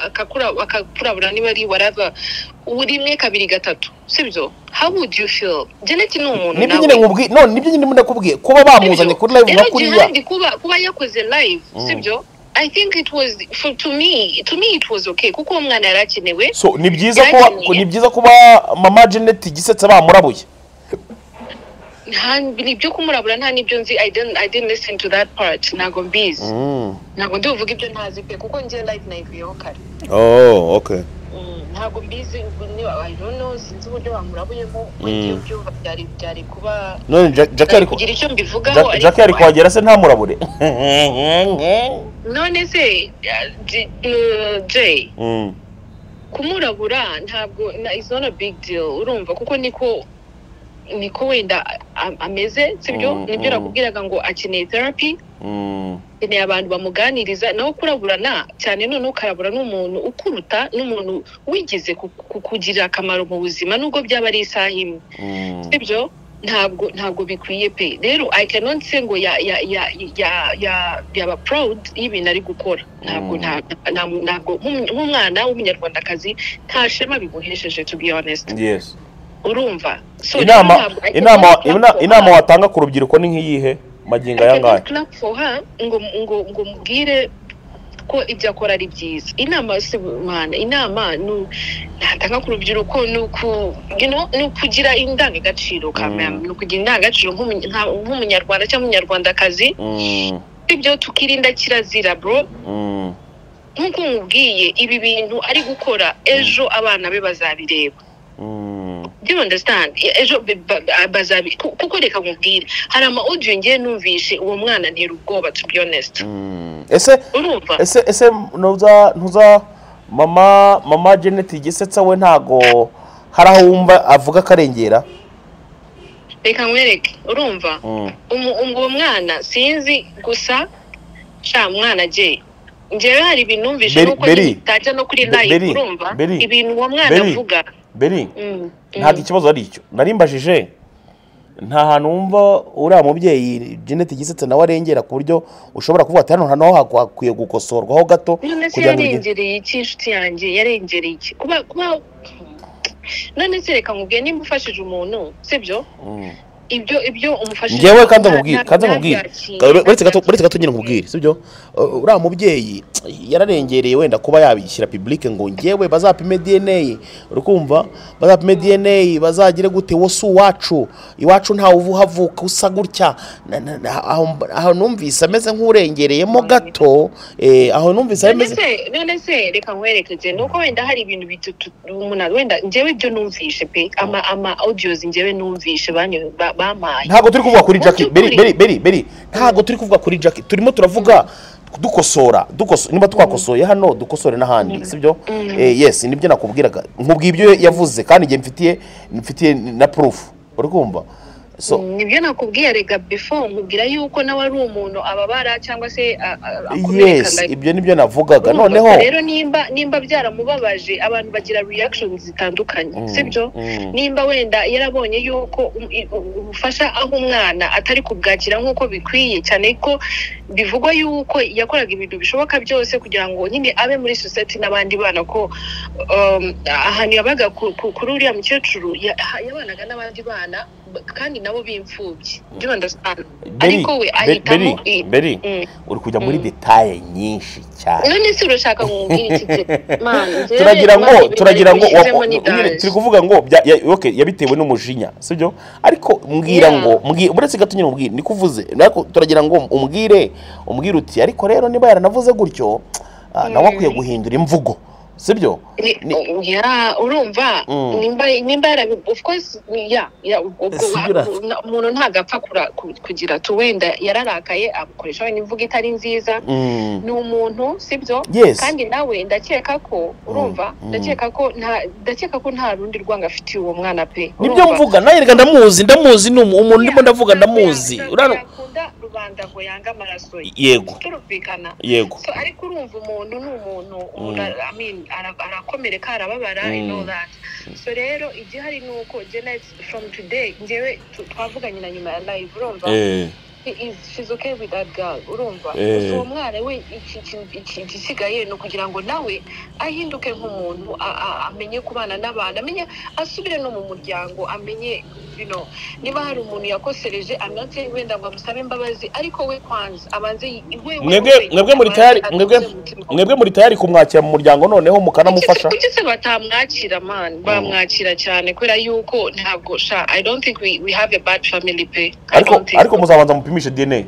akakurabura niba ari warava rimwe kabiri gatatu sibyo how would you feel jeneti ni umuntu nawe nibyo nyine none nibyo nyine ndakubwiye kuba bamuzanye kuri live nka kuriya kuba yakoze live sibyo I think it was for to me to me it was okay kuko uwo mwana yari akenewe so ni byiza ko ni byiza kuba mama Janet gisetse bamurabuye nta ibyo kumurabura nta n'ibyo nzi i didn't listen to that part ntabwo mbizi ntabwo ndibuvuga ibyo ntazi pe kuko njye live nayivuyeho kare oh okay ntabwo mbizi i don't know sinzi uburyo bamurabuyemo ugiye ubyumva byari kuba none jackie ari kugira icyo mbivugaho jackie ari kuhagera se ntamurabure none se jay kumurabura ntabwo it's not a big deal urumva kuko niko niko wenda ameze sibyo nibyo nakubwiraga ngo akeneye therapy akeneye abantu bamuganiriza nawe kuraburana cyane noneho ukarabura n'umuntu ukuruta n'umuntu wigize kukugirira akamaro mu buzima nubwo byaba ari isaha imwe sibyo ntabwo ntabwo bikwiye pe rero i cannot say ngo yaba proud y'ibintu ari gukora ntabwo ntabwo nk'umwana w'umunyarwandakazi nta shema bimuhesheje to be honest urumva inama watanga ku rubyiruko ni nk'iyihe magingo aya ngaya ngo ngo ngo mubwire ko ibyo akora ari byiza inama si mwana inama ntatanga ku rubyiruko ni ukugira indangagaciro kamera ni ukugira indangagaciro nk'umunyarwanda cyangwa umunyarwandakazi ibyo tukirinda kirazira bro nk'uko nkubwiye ibi bintu ari gukora ejo abana be bazabireba do you understand ejo bazabi kuko reka nkubwire hari ama audio ngiye numvishe uwo mwana ntera ubwoba to be honest ese ese ese ntuza ntuza mama mama Janet igisetsa we ntago hari aho wumva avuga akarengera reka nkwereke urumva uwo mwana sinzi gusa sha mwana je njyewe hari ibintu numvishe nuko ntajya no kuri live urumva ibintu uwo mwana avuga beri ntabwo ikibazo ari icyo narimbajije nta hantu wumva uriya mubyeyi jenete igisetse nawe arengera ku buryo ushobora kuvuga ati hano hano hakwiye gukosorwaho gato kugira ngo yarengereye iki inshuti yanjye yarengereye iki kuba kuba none se reka nkubwiye nimba ufashije umuntu sibyo ibyo ibyo umufashije ngewe kandi nkubwire kandi nkubwire uretse gato nyine nkubwire sibyo uriya mubyeyi yararengereye wenda kuba yabishyira pibulike ngo ngewe bazapime dna ye urikumva bazapime dna bazagire gute wowe si uwacu iwacu ntawe uva uhavuka usa gutya aho numvise ameze nk'urengereyemo gato aho numvise ameze none se reka nkwerekeze ni uko wenda hari ibintu bitatu umuntu wenda ngewe ibyo numvishe pe ama ama odiyozi ngewe numvishe ba bamaye ntabwo turi kuvuga kuri jackie beri beri beri ntabwo turi kuvuga kuri jackie turimo turavuga dukosora niba twakosoye hano dukosore n'ahandi sibyo yesi nibyo nakubwiraga nkubwira ibyo yavuze kandi igihe mfitiye mfitiye na purufu uri kumva nibyo nakubwiye rega bifo nkubwira yuko nawe ari umuntu ababara cyangwa se akomereka ibyo nibyo navugaga noneho rero nimba nimba byaramubabaje abantu bagira reactions zitandukanye sibyo nimba wenda yarabonye yuko ubufasha aho umwana atari kubwakira nk'uko bikwiye cyane ko bivugwa yuko yakoraga ibintu bishoboka byose kugira ngo nyine abe muri sosiyete n'abandi bana ko ahantu yabaga kuri uriya mukecuru yabanaga n'abandi bana kandi nabo b'imfubyi ariko we ahitamo beri uri kujya muri detaye nyinshi cyane none si urashaka nkubwira iki turagira ngo turagira ngo turi kuvuga ngo yabitewe n'umujinya sibyo ariko mbwira ngo uretse gato nyine ubwire niko uvuze turagira ngo umbwire umbwire uti ariko rero niba yaranavuze gutyo nawe akwiye guhindura imvugo sibyo urumva nimba umuntu ntabwo apfa kugira tu wenda yararakaye akoresha wenda imvugo itari nziza ni umuntu sibyo kandi nawe ndakeka ko urumva ndakeka ko nta rundi rwanga afitiye uwo mwana pe nibyo mvuga nawe reka ndamuzi ndamuzi ni umuntu ndimo ndavuga ndamuzi rubanda ngo yange amaraso ye yego turumvikana yego ariko urumva umuntu ni umuntu arakomereka arababara so rero igihari ni uko jenayiti fomu tudeyi ngewe twavuganye na nyuma ya live urumva she's okay with that girl urumva uwo mwana we igisigaye ni ukugira ngo nawe ahinduke nk'umuntu amenye kubana n'abantu amenye asubire no mu muryango amenye bino niba hari umuntu yakosereje amwatse wenda ngo amusabe imbabazi ariko we kwanza abanze mwebwe muri tayari mwebwe muri tayari kumwakira mu muryango noneho mukanamufasha kuki se batamwakira mani bamwakira cyane kubera yuko ntabwo sha i don't think we, we have a bad family pe ariko ariko muzabanza mupime upimisha dna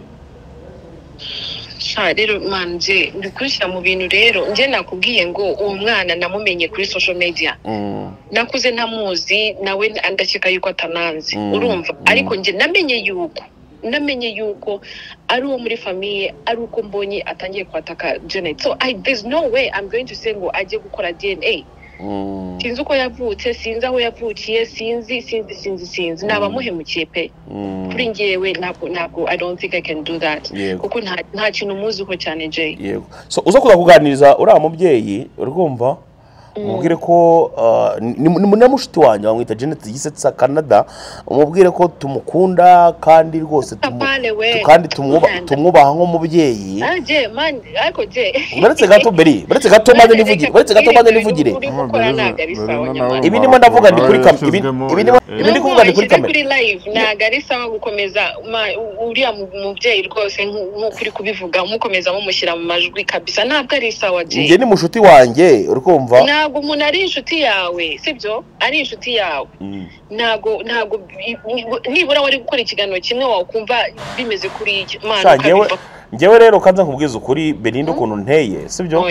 sha rero manje ndi kubishyira mu bintu rero njye nakubwiye ngo uwo mwana namumenye kuri social media nakuze ntamuzi nawe ndakeka yuko atananzi urumva ariko njye namenye yuko namenye yuko ari uwo muri famiye ari uko mbonye atangiye kwataka janet so i there's no way i'm going to say ngo ajye gukora dna sinzi uko yavutse sinzi aho yavukiye sinzi sinzi sinzi sinzi nabamuhemukiye pe kuri ngewe ntabwo ntabwo i don't think i can do that kuko nta kintu umuziho cyane jay so uza kuza kuganiriza uriya mubyeyi uri kumva umubwire ko ah, ni ni- na mushiki wanjye bamwita janet gisetsa canada umubwire ko tumukunda kandi rwose tumu- Kapale we. tu- kandi tumwuba- Kukunda. tumwubaha nk'umubyeyi Ah, je mani ariko je baretse gato beri baretse gato maze nivugire baretse gato maze nivugire uri gukora ntabwo ari sawa nyamara Ibi ndimo ndavuga ndi kuri kam- ibi- ibi ndimo- Eh. ibi ndi kuvuga ni kuri Nubwo washyize kamera. kuri live ntabwo ari sawa gukomeza ma- u- uriya mu- mubyeyi rwose nku- nk'uko uri kubivuga umukomeza mumushyira mu majwi kabisa ntabwo ari sawa njye je ni mushuti wanjye uri kumva ntabwo umuntu ari inshuti yawe sibyo ari inshuti yawe Mm. ntabwo ntabwo i- ni- nibura wari gukora ikiganiro kimwe wakumva bimeze kuri iki Sha, mwana njyewe njyewe rero kanza nkubwiza ukuri belinda ukuntu nteye sibyo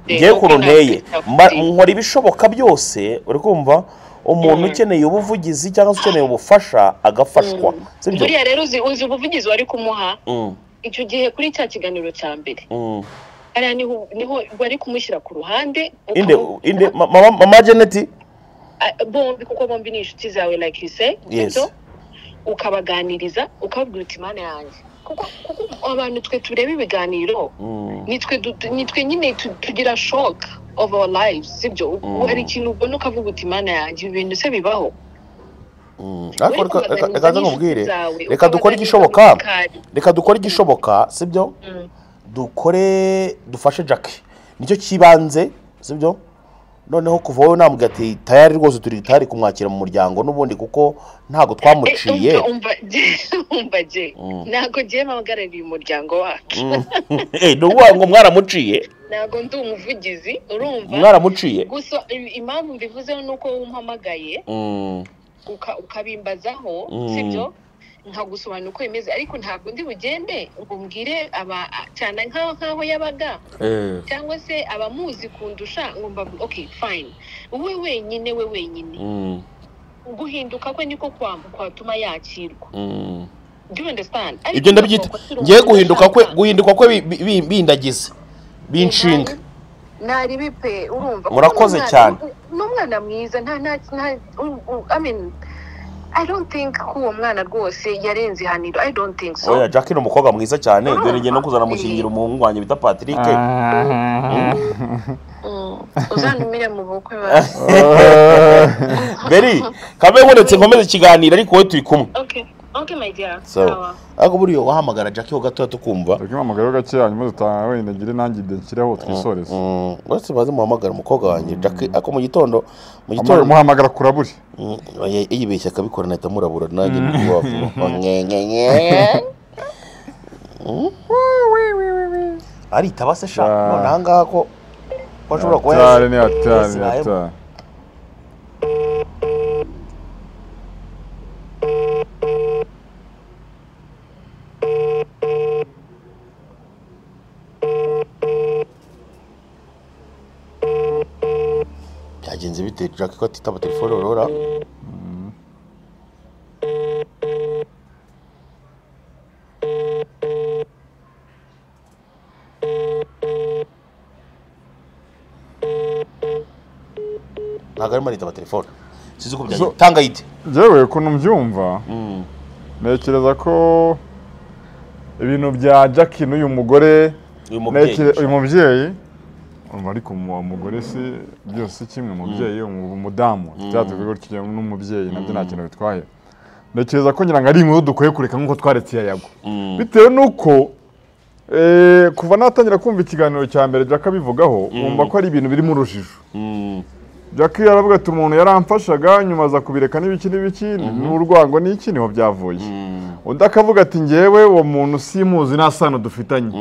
ngiye ukuntu nteye Mba- nkora ibishoboka byose uri kumva umuntu ukeneye ubuvugizi cyangwa se ukeneye ubufasha agafashwa sibyo buriya rero uzi uzi ubuvugizi wari kumuha Mm, icyo gihe kuri cya kiganiro cya mbere mm. hariya niho niho wari kumushyira ku ruhande inde ukamu- inde ma- mama mama janeti Ah, bombi kuko bombi ni inshuti zawe like you say Yes. sibyo? ukabaganiriza ukababwira uti mana yanjye kuko kuko abantu twe tureba ibiganiro Mm, nitwe du- nitwe nyine tu- tugira shock of our lives sibyo Mm. hari ikintu ubona ukavuga uti mana yanjye ibi bintu se bibaho mm. ariko reka- reka Uri reka kubaganiriza nze nkubwire n'inshuti zawe, reka dukore ukabaganiriza igishoboka n'umukari. reka dukore igishoboka sibyo Mm. dukore dufashe jackie nicyo kibanze sibyo noneho kuva wowe namubwira ati tayari rwose turi tayari kumwakira mu muryango n'ubundi kuko ntabwo twamuciye Eh, umva umva- umva je Mm. ntabwo je mpagarariye umuryango wacu Mm. Eh, ni ukuvuga ngo mwaramuciye ntabwo ndi umuvugizi urumva mwaramuciye gusa im- impamvu mbivuzeho ni uko wumpamagaye Mm, uka- ukabimbazaho Mm. sibyo nkagusobanura uko bimeze ariko ntabwo ndi bugende ngo mbwire aba cyane nk'aho nk'aho yabaga eh, cyangwa se abamuzi kundusha ngo mbabwire okay fine wowe wenyine we wenyine mm, guhinduka kwe niko kwa- kwatuma yakirwa mm. do you understand ibyo ndabyita ngiye guhinduka kwe guhinduka kwe bi- bi- bi- bindagize binshinga ntari bipe urumva Murakoze Ni umwana- cyane. ni umwana mwiza nta nta nta u- u- i mean i don't think ko uwo mwana rwose yarenze ihaniro i don't think so oya jackie ni umukobwa mwiza cyane dore ngiye no kuzanamushingira umuhungu wanjye bita patrick Mm. uzantumire mu bukwe ba beri kamere nkuretse nkomeze ikiganiro ariko wowe turi kumwe okay okay my dear so ariko buriya wahamagara jackie ho gatoya tukumva Tubwire amagaro gake hanyuma dutaha wenda ngire nanjye ibyo nshyireho twisoreze Mm, uretse baze muhamagara umukobwa wanjye jackie ako mu gitondo mu Ama- gitondo muhamagara kuraburi Mm, oya, yibeshye akabikora nahita murabura nanjye ntiwavuga nkenkenye aritaba se sha Ah. none aha ngaha ko ko ashobora kuba atari ni yasi- atari ni yasiraye. atari byagenze bite jackie ko atitaba telefone urora ntabwo arimo aritaba telefone sinzi uko byagenze So- tanga yite yewe ukuntu mbyumva ntekereza ko ibintu bya jackie n'uyu mugore uyu mubyeyi ntekere- uyu mubyeyi urumva ariko umu- uwo mugore si byose si kimwe umubyeyi umu- umudamu byatuvuga gutyo n'umubyeyi nabyo nta kintu bitwaye ntekereza ko ngira ngo ari inkuru dukwiye kureka nk'uko twaretse iya yago bitewe n'uko eh, kuva natangira kumva ikiganiro cya mbere jack abivugaho wumva ko ari ibintu biri mu rujijo Mm, jackie yaravuga ati umuntu yaramfashaga nyuma aza kubireka n'ibiki n'ibiki n'urwango n'iki niho byavuye undi akavuga ati ngewe uwo muntu simuzi nta sano dufitanye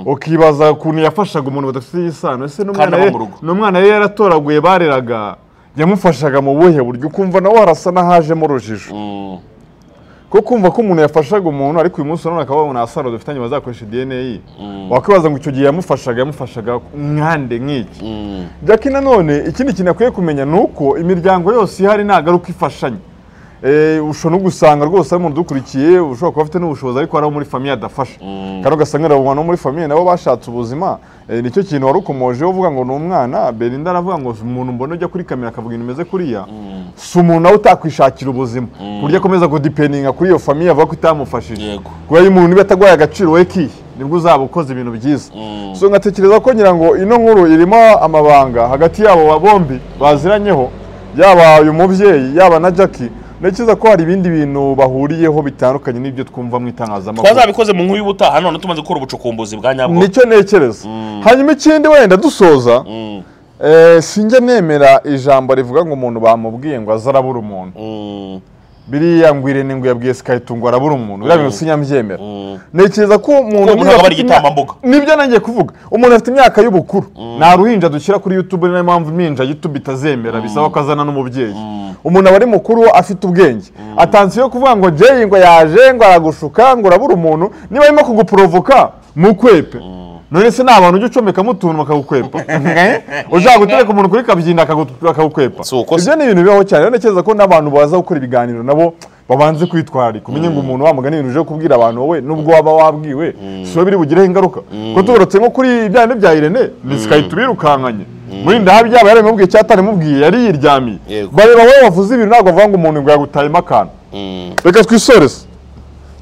ukibaza ukuntu yafashaga umuntu badafite isano ese n'umwana Kandi aba ye mu rugo. n'umwana ye yaratoraguye bareraga yamufashaga mu buhe buryo ukumva nawe harasa n'ahajemo urujijo mm, ko kumva ko umuntu yafashaga umuntu ariko uyu munsi urabona akaba babona asaro dufitanye bazakoresha dna ye wakwibaza ngo icyo gihe yamufashaga yamufashaga nkande nk'iki mm, jackie nanone ikindi kintu akwiye kumenya ni uko imiryango yose ihari ntabwo ari uko ifashanya Eh, ushobora no gusanga rwose ari umuntu udukurikiye ushobora kuba afite n'ubushobozi ariko hari abo muri famiye adafasha kandi ugasanga abo bantu bo muri famiye nabo bashatse ubuzima Eh, nicyo kintu wari ukomojeho uvuga ngo ni umwana belinda aravuga ngo si umuntu mbona ujya kuri kamera akavuga ibintu bimeze kuriya si umuntu nawe utakwishakira ubuzima ku buryo akomeza kudipeninga kuri iyo famiye avuga ko itamufashije yego kuba iyo umuntu niba atarwaye agaciro we kihe nibwo uzaba ukoze ibintu byiza so nkatekereza ko ngira ngo ino nkuru irimo amabanga hagati yabo bombi baziranyeho yaba uyu mubyeyi yaba na jackie ntekereza ko hari ibindi bintu bahuriyeho bitandukanye n'ibyo twumva mu itangazamakuru twazabikoze mu nkuru y'ubutaha none tumaze gukora ubucukumbuzi bwa nyabwo nicyo ntekereza hanyuma ikindi wenda dusoza Mm, eh, sinjya nemera ijambo rivuga ngo umuntu bamubwiye ngo azarabura umuntu mm, biriya ngo irene ngo yabwiye sikayitu ngo arabura umuntu biriya bintu sinyabyemera mm. ntekereza ko umuntu Ko ntabwo ari igitambambuga. nibyo nanjye kuvuga umuntu afite imyaka y'ubukuru nta ruhinja dushyira kuri youtube niyo mpamvu iminja youtube itazemera bisaba ko azana n'umubyeyi umuntu aba ari mukuru afite ubwenge atansiyo kuvuga ngo jeyi ngo yaje ngo aragushuka ngo urabura umuntu niba arimo kuguprovoka mukwepe none se ni abantu ujya ucomekamo utuntu bakagukwepa ushaka gutereka umuntu kuri kabyinda akagu- akagukwepa Si uko se. ibyo ni ibintu bibaho cyane rero ntekereza ko n'abantu baza gukora ibiganiro nabo babanze kwitwararika umenye ngo umuntu wamugana ibintu uje kubwira abantu wowe nubwo waba wabwiwe si wowe biri bugireho ingaruka ko tugarutse nko kuri bya bindi bya irene ni sikayita birukankanye muri ndahabyaba yaramubwiye cyangwa ataramubwiye yari yiryamiye Yego. bareba wowe wavuze ibintu ntabwo bavuga ngo umuntu ngo yagutayemo akantu reka twisoreze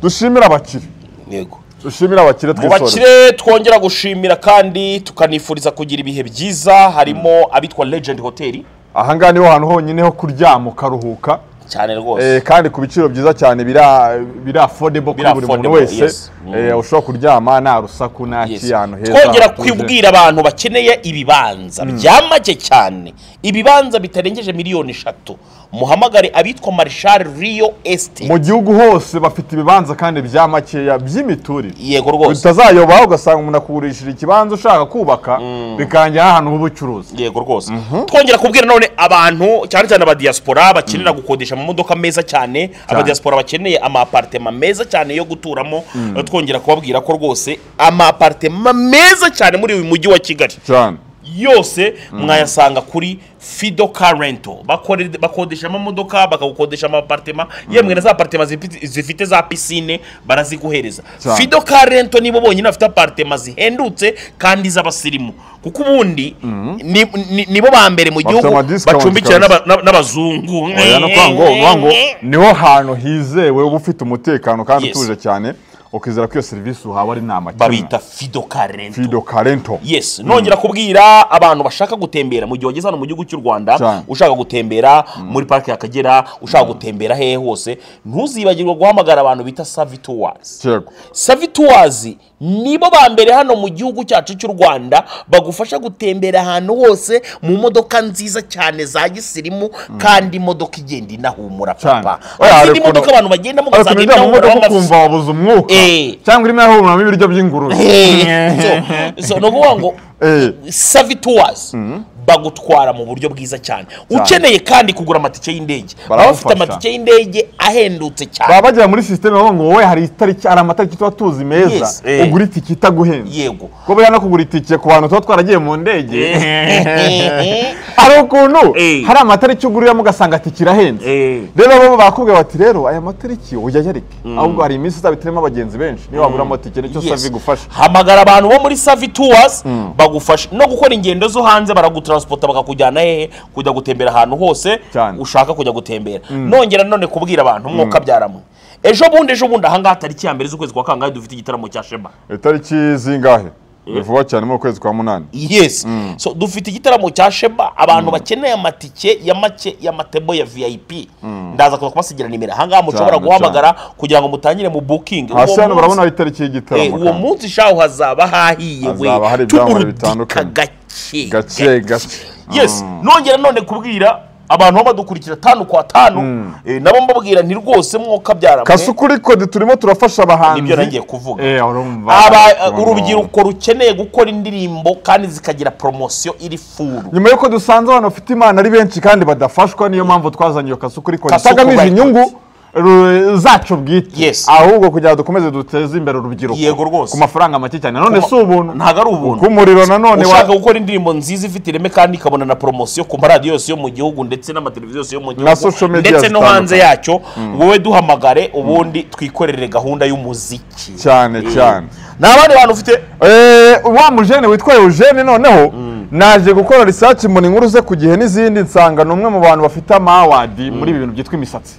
dushimire abakire Yego. dushimire abakire mu twisoreze bakire twongera gushimira kandi tukanifuriza kugira ibihe byiza harimo abitwa legend hoteli aha ngaha niho hantu honyine ho kuryama ukaruhuka cyane Eh, rwose kandi ku biciro byiza cyane bira bira affordable kuri Bira buri muntu affordable, wese yes. Mm. eh, ushobora kuryama nta rusaku nta Yes. kiyantu heza twongera hatuje. kwibwira abantu bakeneye ibibanza bya make cyane ibibanza bitarengeje miliyoni eshatu muhamagare abitwa marshal riyo esite mu gihugu hose bafite ibibanza kandi bya makeya by'imiturire yego rwose utazayoba ugasanga umuntu akugurishije ikibanza ushaka kubaka bikangira ahantu h'ubucuruzi yego rwose twongera kubwira none abantu cyane cyane abadiyasipora bakenera gukodesha amamodoka meza cyane abadiyasipora bakeneye amaparitema meza cyane yo guturamo twongera kubabwira ko rwose amaparitema meza cyane muri uyu mujyi wa kigali cyane yose mwayasanga kuri fido car rental Bakore- bakodesha amamodoka bakagukodesha amaparitema yemwe na za paritema zifi- zifite za pisine baraziguhereza Cyane. fido car rental nibo bonyine bafite aparitema zihendutse kandi z'abasirimu kuko ubundi ni- ni- nibo ba mbere mu gihugu ama discount bacumbikira kabisa. n'aba- n'aba- n'abazungu Oya, no kuvuga ngo- kuvuga ngo niho hantu hizewe uba ufite umutekano kandi Yes. utuje cyane ukizera ko iyo serivisi uhawe ari nta babita makemwa fido car rental fido karento yes nongera kubwira abantu bashaka gutembera mu gihe wageze hano mu gihugu cy'u rwanda Cyane. ushaka gutembera muri parike y'akagera ushaka gutembera hehe hose ntuzibagirwe guhamagara abantu bita savituwazi yego savituwazi nibo ba mbere hano mu gihugu cyacu cy'u rwanda bagufasha gutembera ahantu hose mu modoka nziza cyane za gisirimu kandi imodoka igenda inahumura Cyane. papa Oya, hari izindi ukuntu- modoka abantu bagendamo Ariko ugasanga nijya mu inahumura modoka nk'amafi. ukumva wabuze umwuka Eh. cyangwa irimo irahumuramo ibiryo by'ingurube Eh, so- so ni ukuvuga ngo Eh. savituwazi bagutwara mu buryo bwiza cyane ukeneye kandi kugura amatike y'indege baba bafite Baragufasha. amatike y'indege ahendutse cyane baba bagira muri sisiteme bavuga ngo wowe hari itariki hari amatariki tuba tuzi meza Yes, eh. ugura itike itaguhenze yego kuba no kugura itike ku bantu tuba twaragiye mu ndege hari ukuntu Eh. hari amatariki uguriramo ugasanga atike irahenze Eh. rero bo bakubwira bati rero aya matariki uyayarike ahubwo hari iminsi izaba itarimo abagenzi benshi niyo wagura amatike nicyo Yes. savi igufasha hamagara abantu bo muri savi tuwazi bagufasha no gukora ingendo zo hanze baragutaransipota bakakujyana hehe kujya gutembera ahantu hose Cyane. ushaka kujya gutembera nongera none kubwira abantu umwuka byaramwe ejo bundi ejo bundi ahangaha tariki ya mbere z'ukwezi kwa kangahe dufite igitaramo cya shema itariki zingahe ni vuba cyane mu kwezi kwa munani yes so dufite igitaramo cya shema abantu bakeneye amatike ya make ya matebo ya vip ndaza kuza kubasigira nimero ahangaha mushobora Cyane, guhamagara kugira ngo mutangire mu bukingi hasi hano barabona itariki y'igitaramo uwo kandi. munsi shaho hazaba hahiye we Hazaba hari ibyamamare bitandukanye. gake gake gake yes nongera none kubwira abantu baba badukurikira tanu kwa tanu eh, nabo mbabwira nti rwose mwuka byaramwe kasukuri kode turimo turafasha abahanzi Nibyo nagiye kuvuga. Eh, urumva aba Urumva. urubyiruko rukeneye gukora indirimbo kandi zikagira poromosiyo iri furu nyuma y'uko dusanze abantu bafite imana ari benshi kandi badafashwa niyo mpamvu twazanye iyo kasukuri kode Kasuku itagamije Records. inyungu ru- zacu bwite Yes. ahubwo kugira dukomeze duteze imbere urubyiruko Yego rwose. ku mafaranga make cyane none Kuma- si ubuntu ntago ari ubuntu. ku muriro nanone wa- ushaka gukora indirimbo nziza ifite ireme kandi ikabona na poromosiyo ku maradiyo yose yo mu gihugu ndetse n'amateleviziyo yose yo mu Na social gihugu media ndetse no zitandukanye. hanze yacyo wowe duhamagare ubundi twikorere gahunda y'umuziki cyane Eh. cyane nta bandi bantu ufite Eh, wa mujene witwa Eugene noneho naje gukora research mbona inkuru ze ku gihe n'izindi nsanga ni umwe mu bantu bafite amawadi muri ibi bintu byitwa imisatsi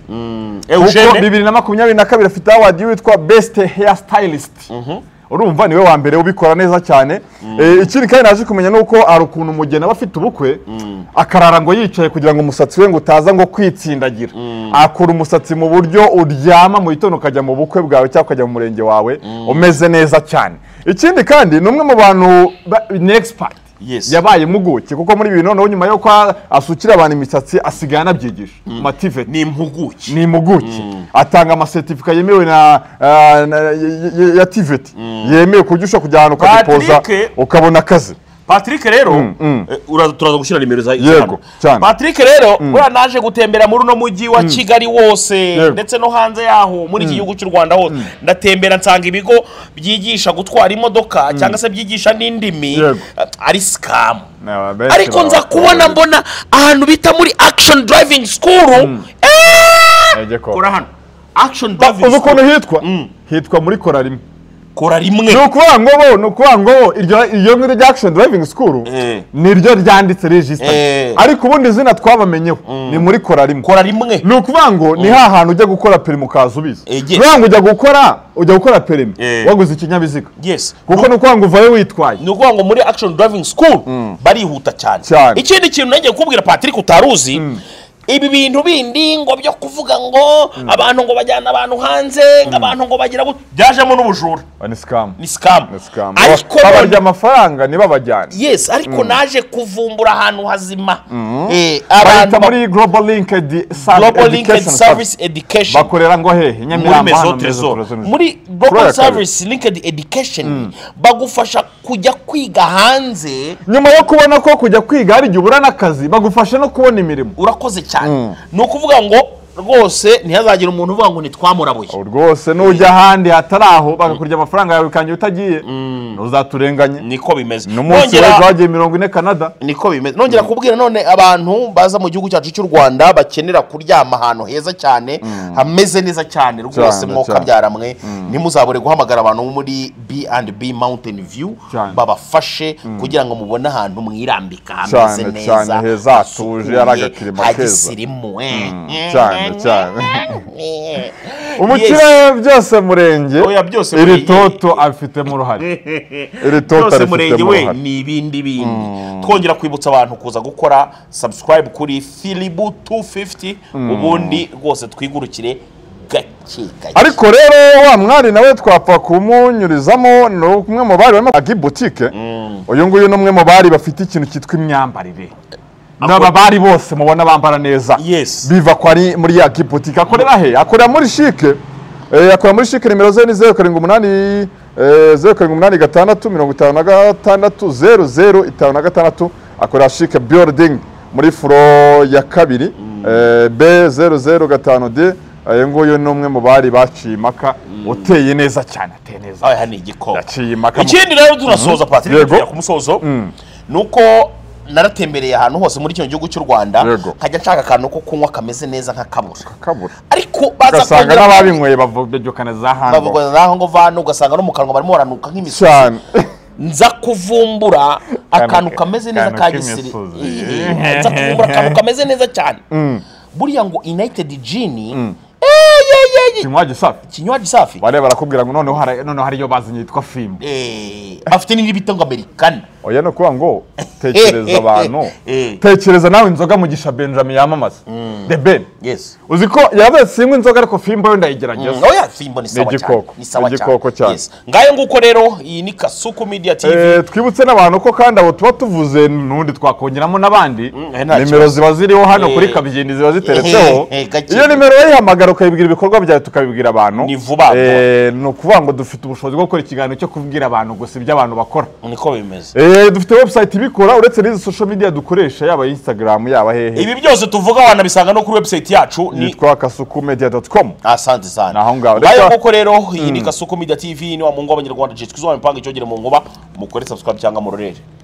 Eugene kuko bibiri na makumyabiri na kabiri afite awadi witwa best hair stylist urumva niwe wa mbere ubikora neza cyane Eh, ikindi kandi naje kumenya ni uko hari ukuntu umugeni aba afite ubukwe akarara ngo yicaye kugira ngo umusatsi we ngo utaza ngo kwitsindagira akura umusatsi mu buryo uryama mu gitondo ukajya mu bukwe bwawe cyangwa ukajya mu murenge wawe umeze neza cyane ikindi kandi ni umwe mu bantu ba- ni expert Yes. yabaye impuguke kuko muri ibi bintu noneho nyuma yo kwa asukira abantu imisatsi asigaye anabyigisha mativeti ni impuguke ni impuguke atanga amasertifika yemewe na, ah, na y- y- ya tiveti yemewe ku buryo ushobora kujya ahantu ukagipoza Patrick- ukabona akazi patrick rero mm. eh, uraza turaza gushyira nimero za Yego, cyane. patrick rero buriya naje gutembera muri uno mujyi wa kigali wose Yego. ndetse no hanze yaho muri iki gihugu cy'u rwanda hose ndatembera nsanga ibigo byigisha gutwara imodoka cyangwa se byigisha n'indimi Yego. eh, ari sikamu Na benshi ariko nza baba- kubona mbona ahantu bita muri action driving school Ejye ko. kora hano action uzi driving ukuntu school hitwa hitwa muri kora rimwe kora rimwe ni ukuvuga ngo bo ni ukuvuga ngo bo iryo iryo ngiryo rya action driving school Eh. niryo ryanditse regisita Eh. ariko ubundi izina twabamenyeho ni muri kora rimwe kora rimwe ni ukuvuga ngo ni ha hantu ujya gukora perimi ukaza ubizi Ege. ni ukuvuga ngo ujya gukora ujya gukora perimi Eh. waguze ikinyabiziga yes kuko ni ukuvuga ngo uvayo witwaye ni ukuvuga ngo muri action driving school barihuta cyane Cyane. ikindi kintu nagiye kubwira patrick utari uzi ibi bintu bindi ngo byo kuvuga ngo abantu ngo bajyana abantu hanze abantu ngo bagira gut- byajemo n'ubujura Ah, ni sikamu ni scam ni sikamu ariko babarya none- amafaranga ntibabajyane yes ariko naje kuvumbura ahantu hazima Eh, bahita ba- muri global linked global linked service education bakorera ngo hehe muri nyamirambo mezo hano tezo Mezo Tezo. muri Kuri global aya kabiri. service linked education bagufasha kujya kwiga hanze nyuma yo kubona ko kujya kwiga hari igihe ubura n'akazi bagufasha no kubona imirimo urakoze cyane ni ukuvuga ngo rwose ntihazagire umuntu uvuga ngo ntitwamurabuye Ubu rwose nujya ahandi hatari aho bagakurya amafaranga yawe ukangira utagiye ntuzaturenganye niko bimeze n'umunsi Nongera- w'ejo hagiye mirongo ine canada niko bimeze nongera kubwira none abantu baza mu gihugu cyacu cy'u rwanda bakenera kuryama ahantu heza cyane hameze neza cyane rwose Cyane, mwoka cyane. byaramwe ntimuzabure guhamagara abantu bo muri B&B Mountain View Cyane. babafashe kugira ngo mubone ahantu mwirambika hameze Cyane, neza cyane, heza, hasukuye, hatuje, hari agakirima keza. hagisirimu eh. cyane, cyane. Eh. Yes. umukire byose murenge Oya, byose iri murenge. toto abifitemo uruhare Iri tota byose rifite murenge we uruhare. ni ibindi bindi twongera kwibutsa abantu kuza gukora subscribe kuri filibu 250 ubundi rwose twigurukire gake gake ariko rero wa mwari nawe twapfa kumunyurizamo ni umwe mu bari barimo agi butike uyu nguyu ni umwe mu bari bafite ikintu cyitwa imyambarire n'aba bari bose mubona bambara neza Yes. biva kwa ari muri ya butike akorera he akorera muri shike Eh, akorera muri shike nimero ze ni zeru karindwi umunani eh, zeru karindwi umunani gatandatu mirongo itanu na gatandatu zeru zeru itanu na gatandatu akorera shike building muri furo ya kabiri eh, b zeru zeru gatanu d uyu nguyu ni umwe mu bari baciye impaka uteye neza cyane ateye neza aha ni igikoma yaciye impaka mu- ikindi rero tunasoza patrick Yego. tujya ku musozo ni uko naratembereye ahantu hose muri kino gihugu cy'u rwanda Yego. nkajya nshaka akantu ko kunywa kameze neza nk'akabura kabura ariko baza ugasanga kongera- n'ababinyweye bavuga za hango bavuga naho ngo vano ugasanga no mu kanwa barimo baranuka nk'imisozi cyane nza kuvumbura akantu ke- kameze neza akantu ka gisiri k'imisozi. Ehe, nza kuvumbura akantu kameze neza cyane buriya ngo united gin eyeyeye kinywa gisafi ikinywaji safi bareba barakubwira ngo noneho hari- noneho hariyo bazanye yitwa fimbo Eh, afite n'indi bita ngo americana oya ni ukuvuga ngo tekereza abantu Eh. tekereza nawe inzoga mugisha benjamin yamamaza the ben yes uzi ko yabaye sinywa inzoga ariko fimbo yo ndayigerageza oya simba ni sawa cyane igikoko, ni sawa ni igikoko cyane. Yes. ngayo nguko rero iyi ni kasuku media tv Eh, twibutse n'abantu ko kandi abo tuba tuvuze n'undi twakongeramo n'abandi eh, nta nimero ziba ziriho hano Eh. kuri kabigindi ziba ziteretseho Eh, eh, gake. iyo nimero wayihamagara ukayibwira ibikorwa byawe tukabibwira abantu Ni vuba vuba. Eh, ni ukuvuga ngo dufite ubushobozi bwo gukora ikiganiro cyo kubwira abantu gusa ibyo abantu bakora niko bimeze Eh, dufite website ibikora uretse n'izi social media dukoresha yaba Instagram yaba hehe ibi byose tuvuga wanabisanga no kuri website yacu ni yitwa kasukumedia.com asante sana Naho ngaho. ngayo Reka- koko rero iyi ni kasuku media tv ni wa mungu w'abanyarwanda jitwa izuba mipanga icyogere mu nkuba mukore subscribe cyangwa murorere